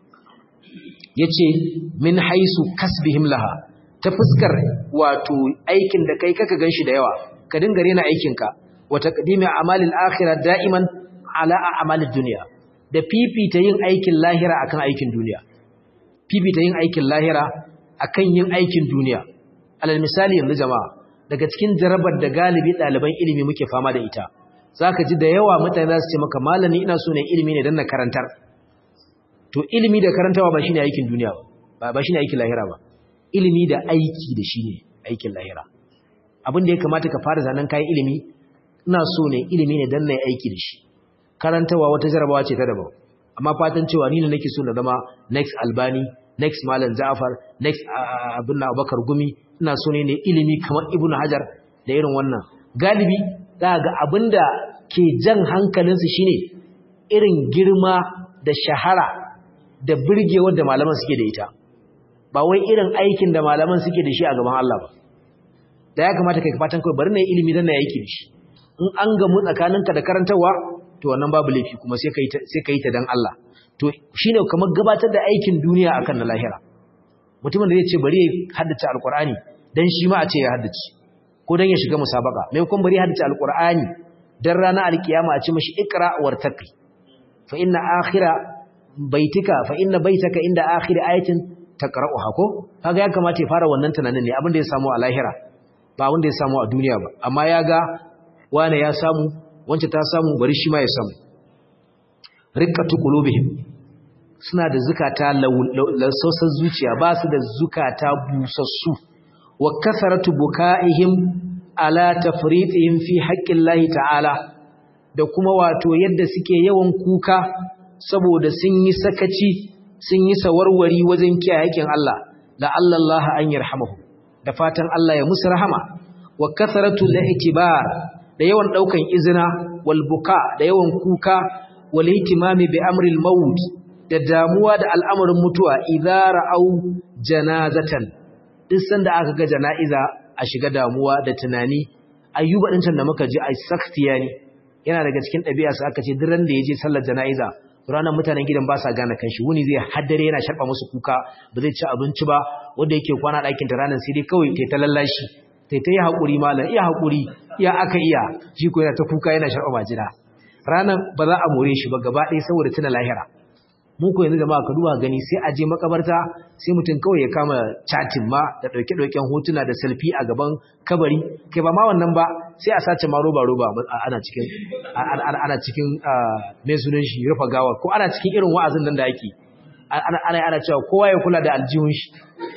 yace min haisu kasbihim laha ta fuskar wato aikin da kai kaka ganshi da yawa ka dinga rena aikinka wa taqdimi a'malil akhirah da'iman ala a'malid dunya da fifita yin aikin lahira akan aikin duniya fifita yin aikin lahira akan yin aikin duniya alal misali yanzu jama'a daga cikin jarabar da galibi ɗaliban ilimi muke fama da ita zaka ji da yawa mutane za su ce maka malami ina so ne ilimi ne dan na karantar to ilimi da karantawa ba shine aikin duniya ba ba shine aikin lahira ba ilimi da aiki da shine aikin lahira abin da ya kamata ka fara zanen kayan ilimi ina so ne ilimi ne dan na aiki da shi karantawa wata jarabawa ce ta daban amma fatan cewa ni ne nake so na zama next albani next malam Ja'far next abin Abubakar Gumi ina so ne ne ilimi kamar Ibn Hajar da irin wannan galibi za ga abinda ke jan hankalinsu shine irin girma da shahara da birgewar da malaman suke da ita ba wai irin aikin da malaman suke da shi a gaban Allah ba da ya kamata kai fatan kai bari na yi ilimi dan na aiki da shi in an gamu tsakaninka da karantarwa to wannan babu laifi kuma sai kai sai kai ta dan Allah to shine kamar gabatar da aikin duniya akan na lahira mutumin da zai ce bari ya haddace alqur'ani dan shi ma a ce ya haddace ko dan ya shiga musabaka mai kuma bari ya haddace alqur'ani dan ranar alkiyama a ce mashi ikra wartaqi fa inna akhira baitika fa inna baitaka inda akhir ayatin taqra'uha ko kaga ya kamata ya fara wannan tunanin ne abin da ya samu a lahira ba wanda ya samu a duniya ba amma ya ga wane ya samu wance ta samu bari shi ma ya samu riqqatu qulubihim suna da zukata lausasar zuciya ba su da zukata busassu wa kasaratu bukaihim ala tafritihim fi haqqillahi ta'ala da kuma wato yadda suke yawan kuka saboda sun yi sakaci sun yi sawarwari wajen kiyaye haƙƙin Allah la Allah an yarhamahu da fatan Allah ya musu rahama wa kasaratu al-i'tibar da yawan daukan izina wal buka da yawan kuka wal ihtimami bi amri al-maut da damuwa da al'amarin mutuwa idza ra'au janazatan duk sanda aka ga jana'iza a shiga damuwa da tunani ayyuba din da muka ji ai saktiyani yana daga cikin ɗabi'a su aka ce duk ran da yaje sallar jana'iza ranar mutanen gidan ba sa gane kanshi wuni zai haddare yana sharba musu kuka ba zai ci abinci ba wanda yake kwana ɗakin ta ranar sai dai kawai ta ta lallashi ta ta yi haƙuri malam iya haƙuri iya aka iya shi ko yana ta kuka yana sharba majina ranar ba za a more shi ba gaba ɗaya saboda tuna lahira mu ko yanzu jama'a ka duba gani sai a je makabarta sai mutum kawai ya kama chatting ma da ɗauke ɗauken hotuna da selfie a gaban kabari kai ba ma wannan ba sai a sace ma roba roba ana cikin ana cikin mai sunan shi rufa gawa ko ana cikin irin wa'azin nan da ake ana ana ana cewa kowa ya kula da aljihun shi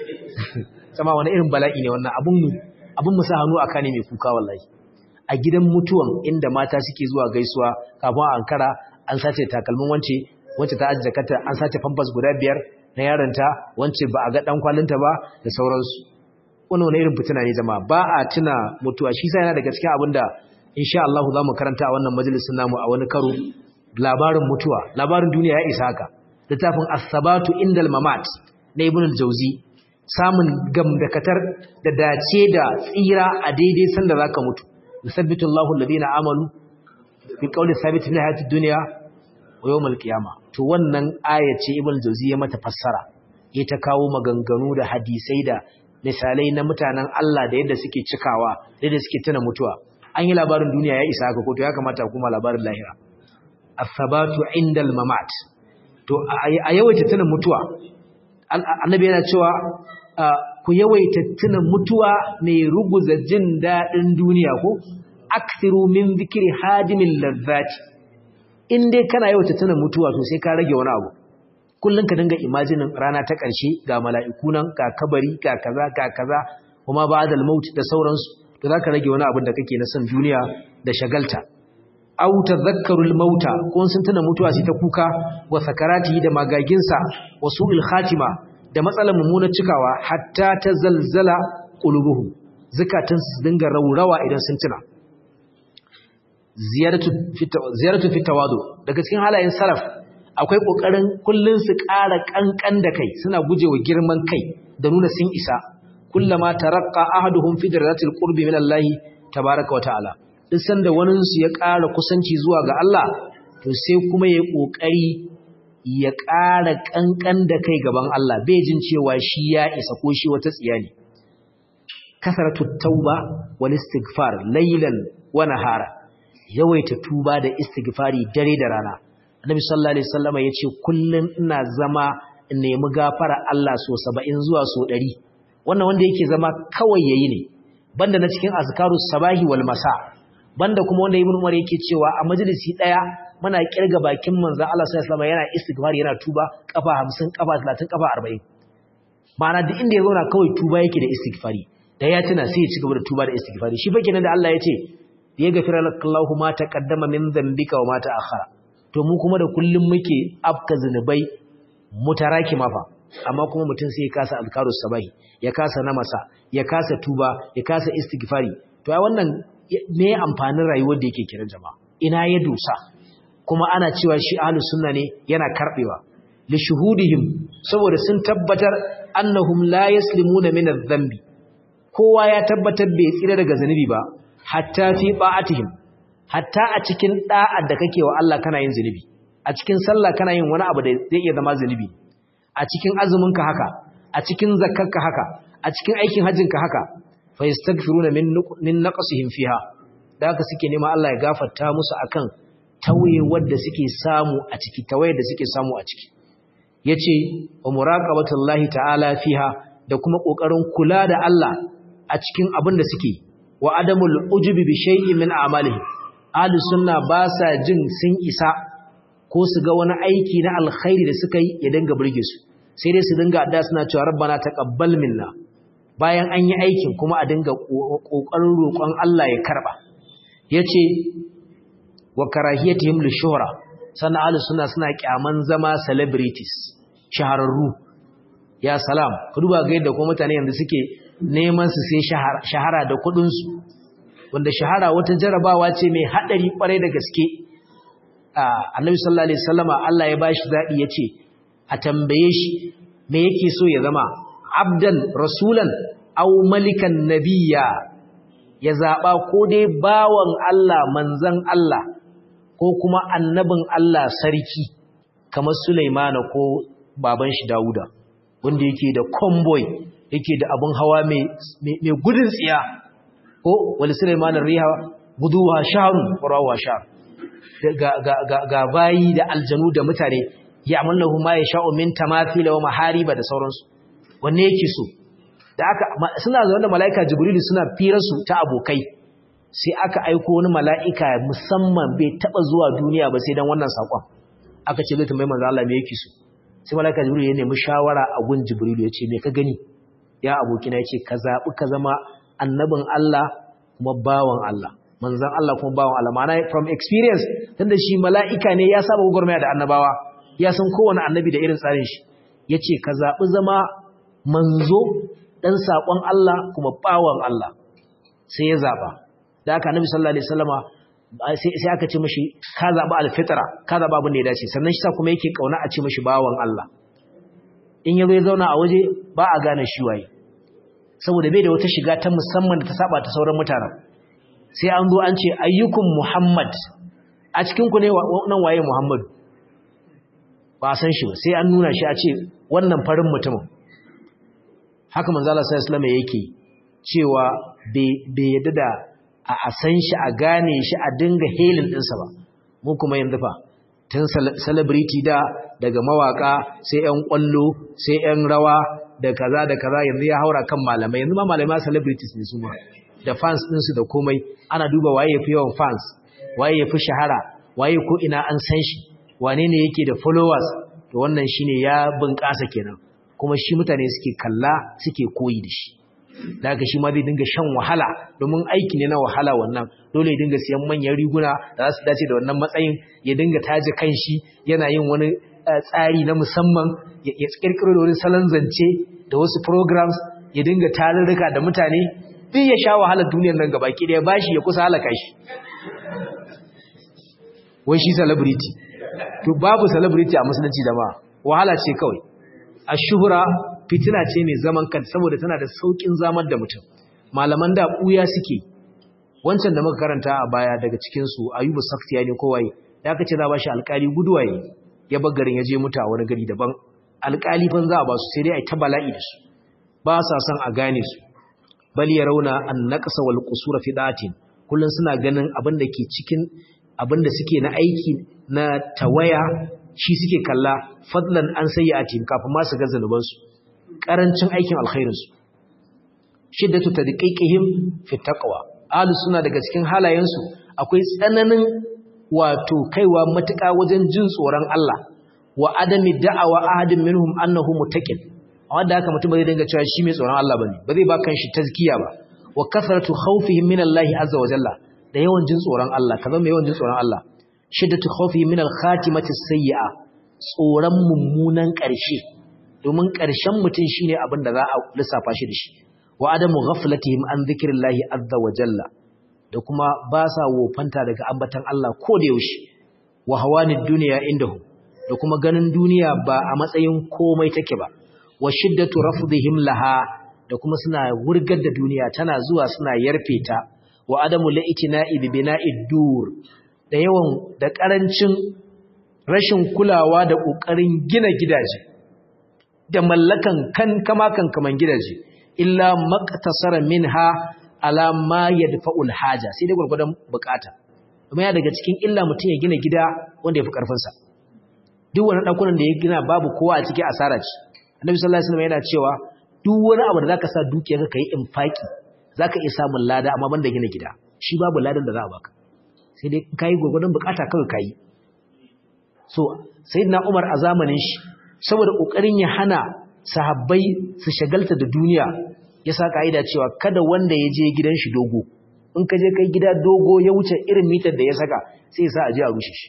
sama wani irin bala'i ne wannan abun mu abun mu sa hannu aka ne mai kuka wallahi a gidan mutuwan inda mata suke zuwa gaisuwa kafin a ankara an sace takalmin wance wacce ta ajiye kata an sace famfas guda biyar na yaronta wacce ba a ga dan kwalinta ba da sauransu wannan wani irin fitina ne jama'a ba a tuna mutuwa shi sai yana daga cikin abin da insha Allah za mu karanta a wannan majalisin namu a wani karo labarin mutuwa labarin duniya ya isa haka littafin as-sabatu indal mamat na ibn al-jawzi samun gamdakatar da dace da tsira a daidai sanda zaka mutu yusabbitu Allahu alladhina amanu bi qawli thabit fil hayatid dunya wa yawmal qiyamah to wannan aya ce ibn jawzi ya mata fassara ya ta kawo maganganu da hadisai da misalai na mutanen Allah da yadda suke cikawa da yadda suke tana mutuwa an yi labarin duniya ya isa haka ko to ya kamata kuma labarin lahira as-sabatu indal mamat to a yawaita tana mutuwa annabi yana cewa ku yawaita tuna mutuwa mai ruguza jin daɗin duniya ko akthiru min zikri hadimin lazzati in dai kana yawaita tuna mutuwa to sai ka rage wani abu kullun ka dinga imajinin rana ta ƙarshe ga mala'iku nan ga kabari ga kaza ga kaza kuma ba'dal maut da sauransu to zaka rage wani abin da kake na san duniya da shagalta aw tadhakkarul mauta ko sun tuna mutuwa sai ta kuka wa sakarati da magaginsa wa su'il khatima da matsalar mummunar cikawa hatta ta zalzala qulubuhum zakatun su dinga raurawa idan sun tuna ziyaratu fi tawadu daga cikin halayen salaf akwai kokarin kullun su ƙara kankan da kai suna gujewa girman kai da nuna sun isa kullama taraqqa ahaduhum fi darajatil qurbi min Allah tabaaraka wa ta'ala duk sanda wani su ya ƙara kusanci zuwa ga Allah to sai kuma ya kokari ya ƙara kankan da kai gaban Allah bai jin cewa shi ya isa ko shi wata tsiya ne kasaratu tauba wal istighfar laylan wa nahara yawaita tuba da istighfari dare da rana annabi sallallahu alaihi wasallam yace kullun ina zama in nemi gafara Allah so 70 zuwa so 100 wannan wanda yake zama kawai yayi ne banda na cikin azkarus sabahi wal masa banda kuma wanda ibn umar yake cewa a majalisi daya muna kirga bakin manzon Allah sallallahu alaihi wasallam yana istighfari yana tuba kafa 50 kafa 30 kafa 40 ma'ana duk inda ya zauna kawai tuba yake da istighfari da ya tuna sai ya ci gaba da tuba da istighfari shi fa kenan da Allah ya ce ya gafira lakallahu ma taqaddama min dhanbika wa ma ta'akhkhara to mu kuma da kullum muke afka zinubai mutaraki mafa amma kuma mutum sai ya kasa azkarus sabahi ya kasa namasa ya kasa tuba ya kasa istighfari to ai wannan me amfanin rayuwar da yake kiran jama'a ina ya dusa kuma ana cewa shi ahlus sunna ne yana karbewa li shuhudihim saboda sun tabbatar annahum la yaslimuna min adh-dhanbi kowa ya tabbatar bai tsira daga zanubi ba hatta fi ba'atihim hatta a cikin da'ar da kake wa Allah kana yin zanubi a cikin sallah kana yin wani abu da zai iya zama zanubi a cikin azumin ka haka a cikin zakkarka haka a cikin aikin hajjin ka haka fa yastaghfiruna min min naqsihim fiha da haka suke nema Allah ya gafarta musu akan tawaye wanda suke samu a ciki tawaye da suke samu a ciki yace wa muraqabatullahi ta'ala fiha da kuma kokarin kula da Allah a cikin abin da suke wa adamul ujubi bi shay'in min a'malihim ahlus sunna ba sa jin sun isa ko su ga wani aiki na alkhairi da suka yi ya dinga burge su sai dai su dinga adda suna cewa rabbana taqabbal minna bayan an yi aikin kuma a dinga kokarin roƙon Allah ya karba yace wa karahiyatihim lishuhra sannan ahlus sunna suna kyaman zama celebrities shahararru ya salam ku duba ga yadda kuma mutane yanzu suke neman su sai shahara da kudin su wanda shahara wata jarabawa ce mai hadari kwarai da gaske annabi sallallahu alaihi wasallama Allah ya bashi zabi yace a tambaye shi me yake so ya zama abdan rasulan aw malikan nabiyya ya zaba ko dai bawan Allah manzon Allah ko kuma annabin Allah sarki kamar Sulaimana ko baban shi Dawuda wanda yake da convoy yake da abun hawa mai mai gudun tsiya ko wal Sulaimana riha guduwa shahrun qarawa shahr ga ga ga, ga bayi da aljanu da mutane ya'malahu ma yasha'u min tamathila wa mahariba da sauransu wanne yake so da aka suna zaune da malaika jibrilu suna firar su ta abokai sai aka aiko wani mala'ika musamman bai taba zuwa duniya ba sai dan wannan sakon aka ce zai tambayi manzo Allah me yake so sai malaika jibrilu ya nemi shawara a gun jibrilu ya ce me ka gani ya abokina ya ce ka zabi ka zama annabin Allah kuma bawan Allah manzon Allah kuma bawan Allah ma'ana from experience tunda shi mala'ika ne ya saba gurmaya da annabawa ya san kowane annabi da irin tsarin shi yace ka zabi zama manzo dan sakon Allah kuma bawan Allah sai ya zaba da aka annabi sallallahu alaihi wasallama sai aka ce mishi ka zaba alfitra ka zaba abin da ya dace sannan shi sa kuma yake kauna a ce mishi bawan Allah in yazo ya zauna a waje ba a gane shi waye saboda bai da wata shiga ta musamman da ta saba ta sauran mutanen sai an zo an ce ayyukum muhammad a cikin ku ne nan waye muhammad ba san shi ba sai an nuna shi a ce wannan farin mutumin haka manzo Allah sallallahu alaihi yake cewa bai yadda da a san shi a gane shi a dinga helin ɗinsa ba mu kuma yanzu fa tun celebrity da daga mawaka sai ƴan kwallo sai ƴan rawa da kaza da kaza yanzu ya haura kan malamai yanzu ma malamai celebrities ne su ma da fans ɗinsu da komai ana duba waye yafi yawan fans waye yafi shahara waye ko ina an san shi wane ne yake da followers to wannan shine ya bunƙasa kenan kuma shi mutane suke kalla suke koyi da shi da haka shi ma zai dinga shan wahala domin aiki ne na wahala wannan dole ya dinga siyan manyan riguna da za su dace da wannan matsayin ya dinga taje kanshi yana yin wani tsari na musamman ya kirkiro da wani salon zance da wasu programs ya dinga tarurruka da mutane duk ya sha wahalar duniyar nan gaba ki ya bashi ya kusa halaka shi wai shi celebrity to babu celebrity a musulunci da ma wahala ce kawai a shuhura fitina ce mai zaman kanta saboda tana da saukin zamar da mutum malaman da buya suke wancan da muka karanta a baya daga cikin su ayubu saktiya ne ko waye da aka ce za ba shi alkali guduwaye ya bar garin ya je mutu a wani gari daban alkali fan za a ba su sai dai a ta bala'i da su ba sa son a gane su bal ya rauna an naqsa wal qusura fi datin kullun suna ganin abin da ke cikin abin da suke na aiki na tawaya shi suke kalla fadlan an sayyi'atin kafin ma su ga zanubansu karancin aikin alkhairinsu shiddatu tadqiqihim fi taqwa ahlus sunna daga cikin halayensu akwai tsananin wato kaiwa matuƙa wajen jin tsoron Allah wa adami da'awa ahadin minhum annahu muttaqin amma da haka mutum ba zai dinga cewa shi mai tsoron Allah bane ba zai ba kanshi tazkiya ba wa kasratu khawfihim min Allah azza wa jalla da yawan jin tsoron Allah kaza mai yawan jin tsoron Allah shiddatu khawfihim min al-khatimati sayyi'a tsoron mummunan ƙarshe domin ƙarshen mutum shine abin da za a lissafa shi da shi wa adamu ghaflatihim an dhikrillahi azza wa jalla da kuma ba sa wofanta daga ambatan Allah ko da yaushe wa hawanid dunya indahu da kuma ganin duniya ba a matsayin komai take ba wa shiddatu rafdihim laha da kuma suna wurgar da duniya tana zuwa suna yarfe ta wa adamu la'itina'i bi bina'id dur da yawan da karancin rashin kulawa da kokarin gina gidaje da mallakan kan kama kan kaman gidaje illa maqtasara minha ala ma yadfa'ul haja sai dai gurgurdan bukata kuma ya daga cikin illa mutun ya gina gida wanda yafi karfin sa duk wani dakunan da ya gina babu kowa a cikin asara ce annabi sallallahu alaihi wasallam yana cewa duk wani abu da zaka sa dukiyarka kai infaki zaka iya samun lada amma banda gina gida shi babu ladan da za a baka sai dai kai gurgurdan bukata kawai kai so sayyidina Umar a zamanin shi saboda kokarin ya hana sahabbai su shagalta da duniya ya sa kaida cewa kada wanda ya je gidan shi dogo in ka je kai gida dogo ya wuce irin mitar da ya saka sai ya sa a je a rushe shi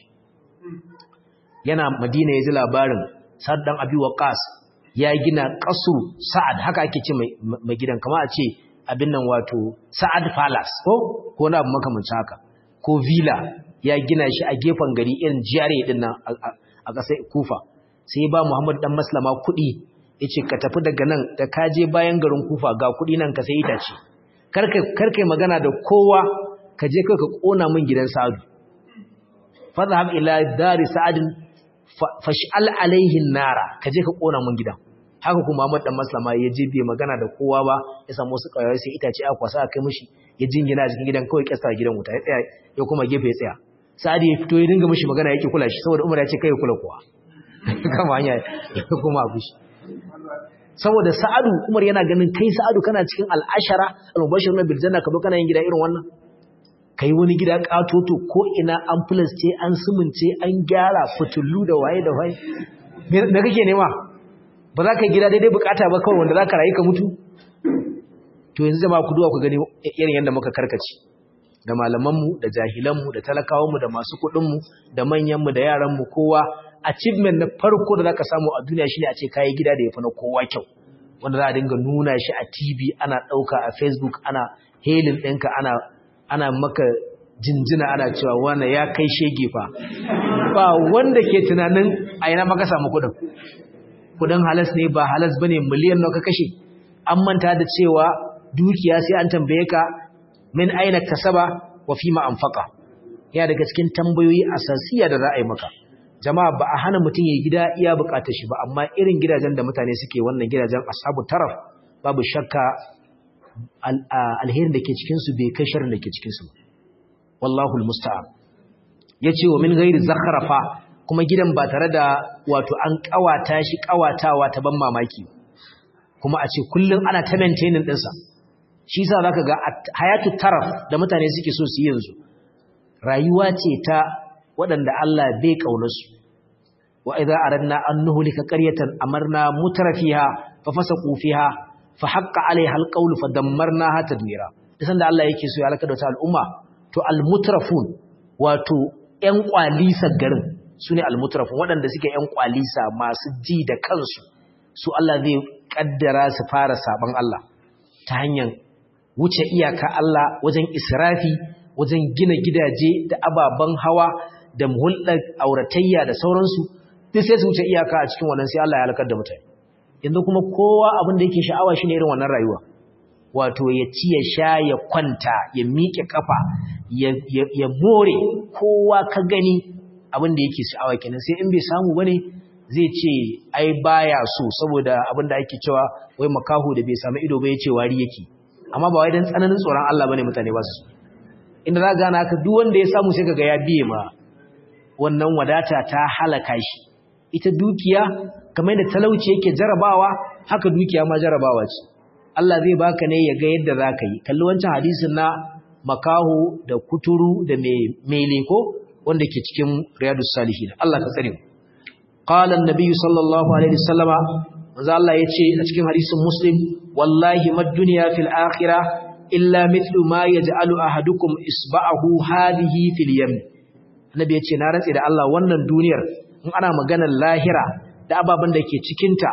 yana Madina ya ji labarin Sa'ad dan Abi Waqqas ya gina qasru Sa'ad haka ake ce mai gidan kamar a ce abin nan wato Sa'ad Palace ko ko na abu makamancin haka ko villa ya gina shi a gefen gari irin jiyare din nan a ƙasar Kufa sai ba Muhammad dan Maslama kuɗi yace ka tafi daga nan da ka je bayan garin Kufa ga kuɗi nan ka sai itace karkai karkai magana da kowa ka je kai ka kona min gidan Sa'adu fadhhab ila dari Sa'ad fash'al alaihi nara ka je ka kona min gidan haka kuma Muhammad dan Maslama ya je bai magana da kowa ba ya samu wasu kawai sai itace aka kwasa aka kai mishi ya jingina a cikin gidan kawai kyasta gidan wuta ya tsaya ya kuma gefe ya tsaya Sa'ad ya fito ya dinga mishi magana yake kula shi saboda Umar ya ce kai kula kowa kama hanya ya kuma abu shi saboda Sa'adu Umar yana ganin kai Sa'adu kana cikin al'ashara al-mubashiruna bil janna ka zo kana yin gida irin wannan kai wani gida katoto ko ina an ce an sumunce an gyara fitullu da waye da waye me kake nema ba za ka gida daidai bukata ba kawai wanda za ka rayu ka mutu to yanzu jama'a ku duwa ku gani irin yadda muka karkace da malamanmu da jahilanmu da talakawanmu da masu kuɗinmu da manyanmu da yaranmu kowa achievement na farko da za ka samu a duniya shine a ce kayi gida da ya fi na kowa kyau wanda za a dinga nuna shi a tv ana ɗauka a facebook ana helin ɗinka ana ana maka jinjina ana cewa wane ya kai shege fa ba wanda ke tunanin a yana maka samu kudin kudin halas ne ba halas ba ne miliyan nawa ka kashe an manta da cewa dukiya sai an tambaye ka min aina kasaba wa fima anfaqa ya daga cikin tambayoyi asasiya da za a yi maka jama'a ba a hana mutum ya gida iya bukatar shi ba amma irin gidajen da mutane suke wannan gidajen ashabu taraf babu shakka alherin da ke cikinsu bai kai sharin da ke cikinsu wallahu almusta'an yace wa min ghairi zakhrafa kuma gidan ba tare da wato an kawata shi kawatawa ta ban mamaki kuma a ce kullun ana ta maintaining din sa shi yasa zaka ga hayatu taraf da mutane suke so su yi yanzu rayuwa ce ta waɗanda Allah bai kaunar su wa idza aradna an nuhlika qaryatan amarna mutrafiha fa fasaqu fiha fa haqqa alaiha alqawlu fa dammarnaha tadmira isan da Allah yake so ya halaka da wata al'umma to almutrafun wato ƴan kwalisa garin sune almutrafun waɗanda suke ƴan kwalisa masu ji da kansu su Allah zai kaddara su fara saban Allah ta hanyar wuce iyaka Allah wajen israfi wajen gina gidaje da ababen hawa da hulɗar auratayya da sauransu duk sai su wuce iyaka a cikin wannan sai Allah ya halakar da mutane yanzu kuma kowa abin da yake sha'awa shine irin wannan rayuwa wato ya ci ya sha ya kwanta ya miƙe kafa ya more kowa ka gani abin da yake sha'awa kenan sai in bai samu bane zai ce ai baya so saboda abin da ake cewa wai makaho da bai samu ido ba yace wari yake amma ba wai dan tsananin tsoron Allah bane mutane ba su inda za gana haka duk wanda ya samu sai kaga ya biye ma wannan wadata ta halaka shi ita dukiya kamar da talauci yake jarabawa haka dukiya ma jarabawa ce Allah zai baka ne ya ga yadda zaka yi kalli wancan hadisin na makaho da kuturu da mai leko wanda ke cikin riyadus salihin Allah ka tsare mu qala an-nabi sallallahu alaihi wasallama manzo Allah yace a cikin hadisin muslim wallahi mad dunya fil akhirah illa mithlu ma yaj'alu ahadukum isba'ahu hadhihi fil yam annabi yace na rantsi da Allah wannan duniyar in ana maganar lahira da ababen da ke cikinta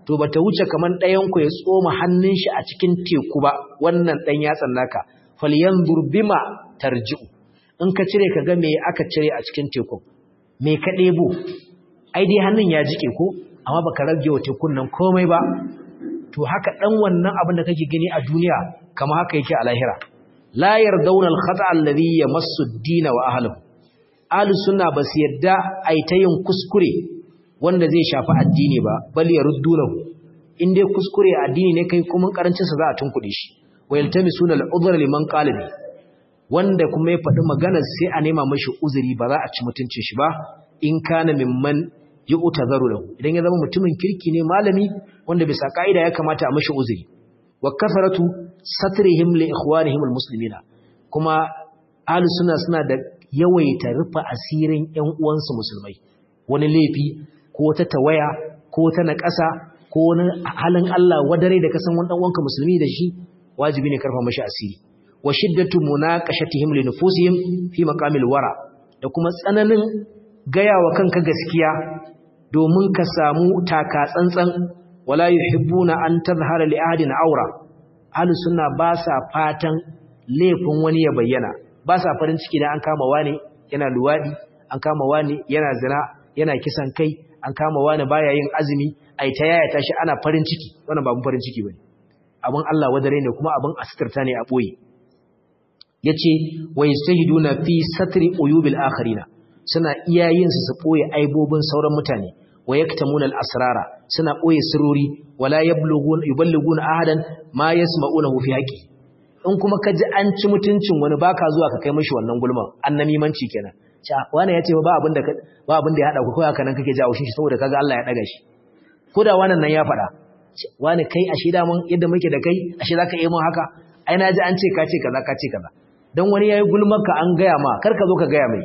to bata wuce kaman ɗayan ku ya tsoma hannun shi a cikin teku ba wannan dan yatsan naka falyanzur bima tarji'u in ka cire ka ga me aka cire a cikin tekun me ka ɗebo ai dai hannun ya jike ko amma baka rage wa tekun nan komai ba to haka dan wannan abin da kake gani a duniya kama haka yake a lahira la yardawna al-khata alladhi yamassu ad-din wa ahlihi ahli sunna bas yadda ai ta yin kuskure wanda zai shafi addini ba bal yaruddunahu in dai kuskure addini ne kai kuma karancin sa za a tunkuɗe shi wa yaltamisuna al-udhr liman qala bi wanda kuma ya faɗi magana sai a nema mashi uzuri ba za a ci mutuncin shi ba in kana mimman yu'tazaru lahu idan ya zama mutumin kirki ne malami wanda bisa kaida ya kamata a mashi uzuri wa kafaratu satrihim li ikhwanihim almuslimina kuma ahlus sunna suna da yawaita rufa asirin ƴan uwansu musulmai wani laifi ko wata tawaya ko wata naƙasa ko wani halin Allah wadare da kasan wani dan uwanka musulmi da shi wajibi ne karfa mashi asiri wa shiddatu munaqashatihim li nufusihim fi maqamil wara da kuma tsananin gaya wa kanka gaskiya domin ka samu taka tsantsan wala yuhibbuna an tazhara li ahadin aura ahlus sunna ba sa fatan laifin wani ya bayyana ba sa farin ciki dan an kama wani yana luwadi an kama wani yana zina yana kisan kai an kama wani baya yin azumi ai ta yaya tashi ana farin ciki wannan ba mun farin ciki bane abun Allah wadare ne kuma abun asirta ne a boye yace wa yastahiduna fi satri uyubil akharina suna iyayen su su boye aibobin sauran mutane wa yaktamuna al-asrara suna boye sirori wala yablughun yuballighuna ahadan ma yasma'unahu fi haqi in kuma kaji an ci mutuncin wani baka zuwa ka kai mishi wannan gulman annamimanci kenan cha wani yace ba abin da ba abin da ya hada ku kai haka nan kake jawo shi saboda kaga Allah ya daga shi koda wannan nan ya fada wani kai ashe da mun yadda muke da kai ashe zaka yi mun haka ai na ji an ce ka ce kaza ka ce kaza dan wani yayi gulmar ka an gaya ma kar ka zo ka gaya mai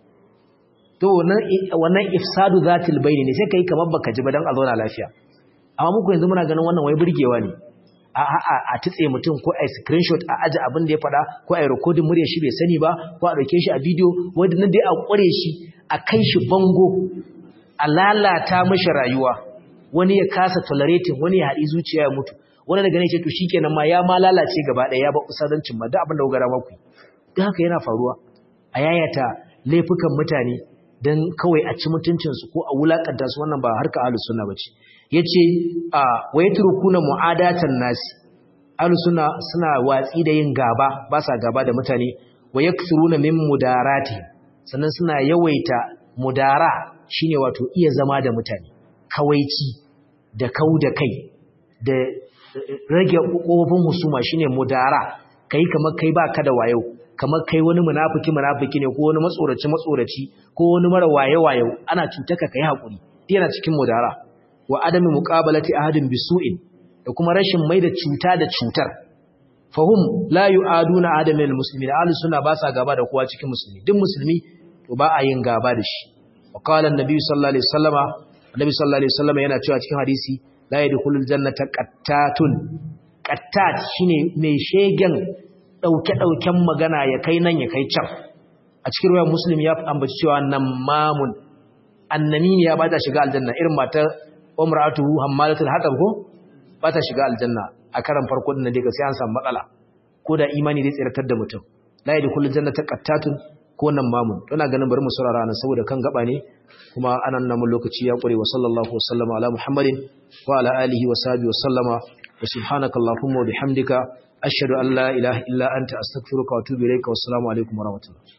to wannan ifsadu zatil bayni ne sai kai kamar baka ji ba dan a zauna lafiya amma muku yanzu muna ganin wannan wai burgewa ne a a a tutse mutum ko ai screenshot a aje abin da ya fada ko ai recording murya shi bai sani ba ko a dauke shi a video wanda nan dai a kware shi a kai shi bango a lalata mishi rayuwa wani ya kasa tolerating wani ya haɗi zuciya ya mutu wani daga ne ce to shikenan ma ya ma lalace gaba ɗaya ya ba usadancin ma duk abin da gara maku duk haka yana faruwa a yayata laifukan mutane don kawai a ci mutuncinsu ko a wulakanta su wannan ba harka ahlus sunna bace yace a wayatrukuna mu'adatan nasi ahlus sunna suna watsi da yin gaba ba sa gaba da mutane wayakthuruna min mudarati sannan suna yawaita mudara shine wato iya zama da mutane kawaici da kau da kai da rage kofofin husuma shine mudara kai kamar kai baka da wayo kamar kai wani munafiki munafiki ne ko wani matsoraci matsoraci ko wani mara waye wayo ana cutaka kai hakuri yana cikin mudara wa adami muqabalati ahadin bisu'in da kuma rashin maida cuta da cutar fahum la yu'aduna adam min almuslimin ahlus sunna ba sa gaba da kowa cikin musulmi duk musulmi to ba a yin gaba da shi wa qala an-nabi sallallahu alaihi wasallama annabi sallallahu alaihi wasallama yana cewa cikin hadisi la yadkhulul jannata qattatun qattat shine mai shegen ɗauke-ɗauken magana ya kai nan ya kai can a cikin ruwan muslim ya ambaci cewa nan mamun annani ne ya ba ta shiga aljanna irin matar umratu hammalatul hatab ko ba ta shiga aljanna a karan farko din da daga sai an samu matsala ko da imani zai tsiratar da mutum la yadkhulu jannata qattatun ko nan mamun to ina ganin bari mu saurara nan saboda kan gaba ne kuma anan nan lokaci ya kure wa sallallahu wasallama ala muhammadin wa ala alihi wa sahbihi wa sallama wa subhanakallahumma wa bihamdika ashhadu an la ilaha illa anta astaghfiruka wa atubu ilayka wassalamu alaikum wa rahmatullahi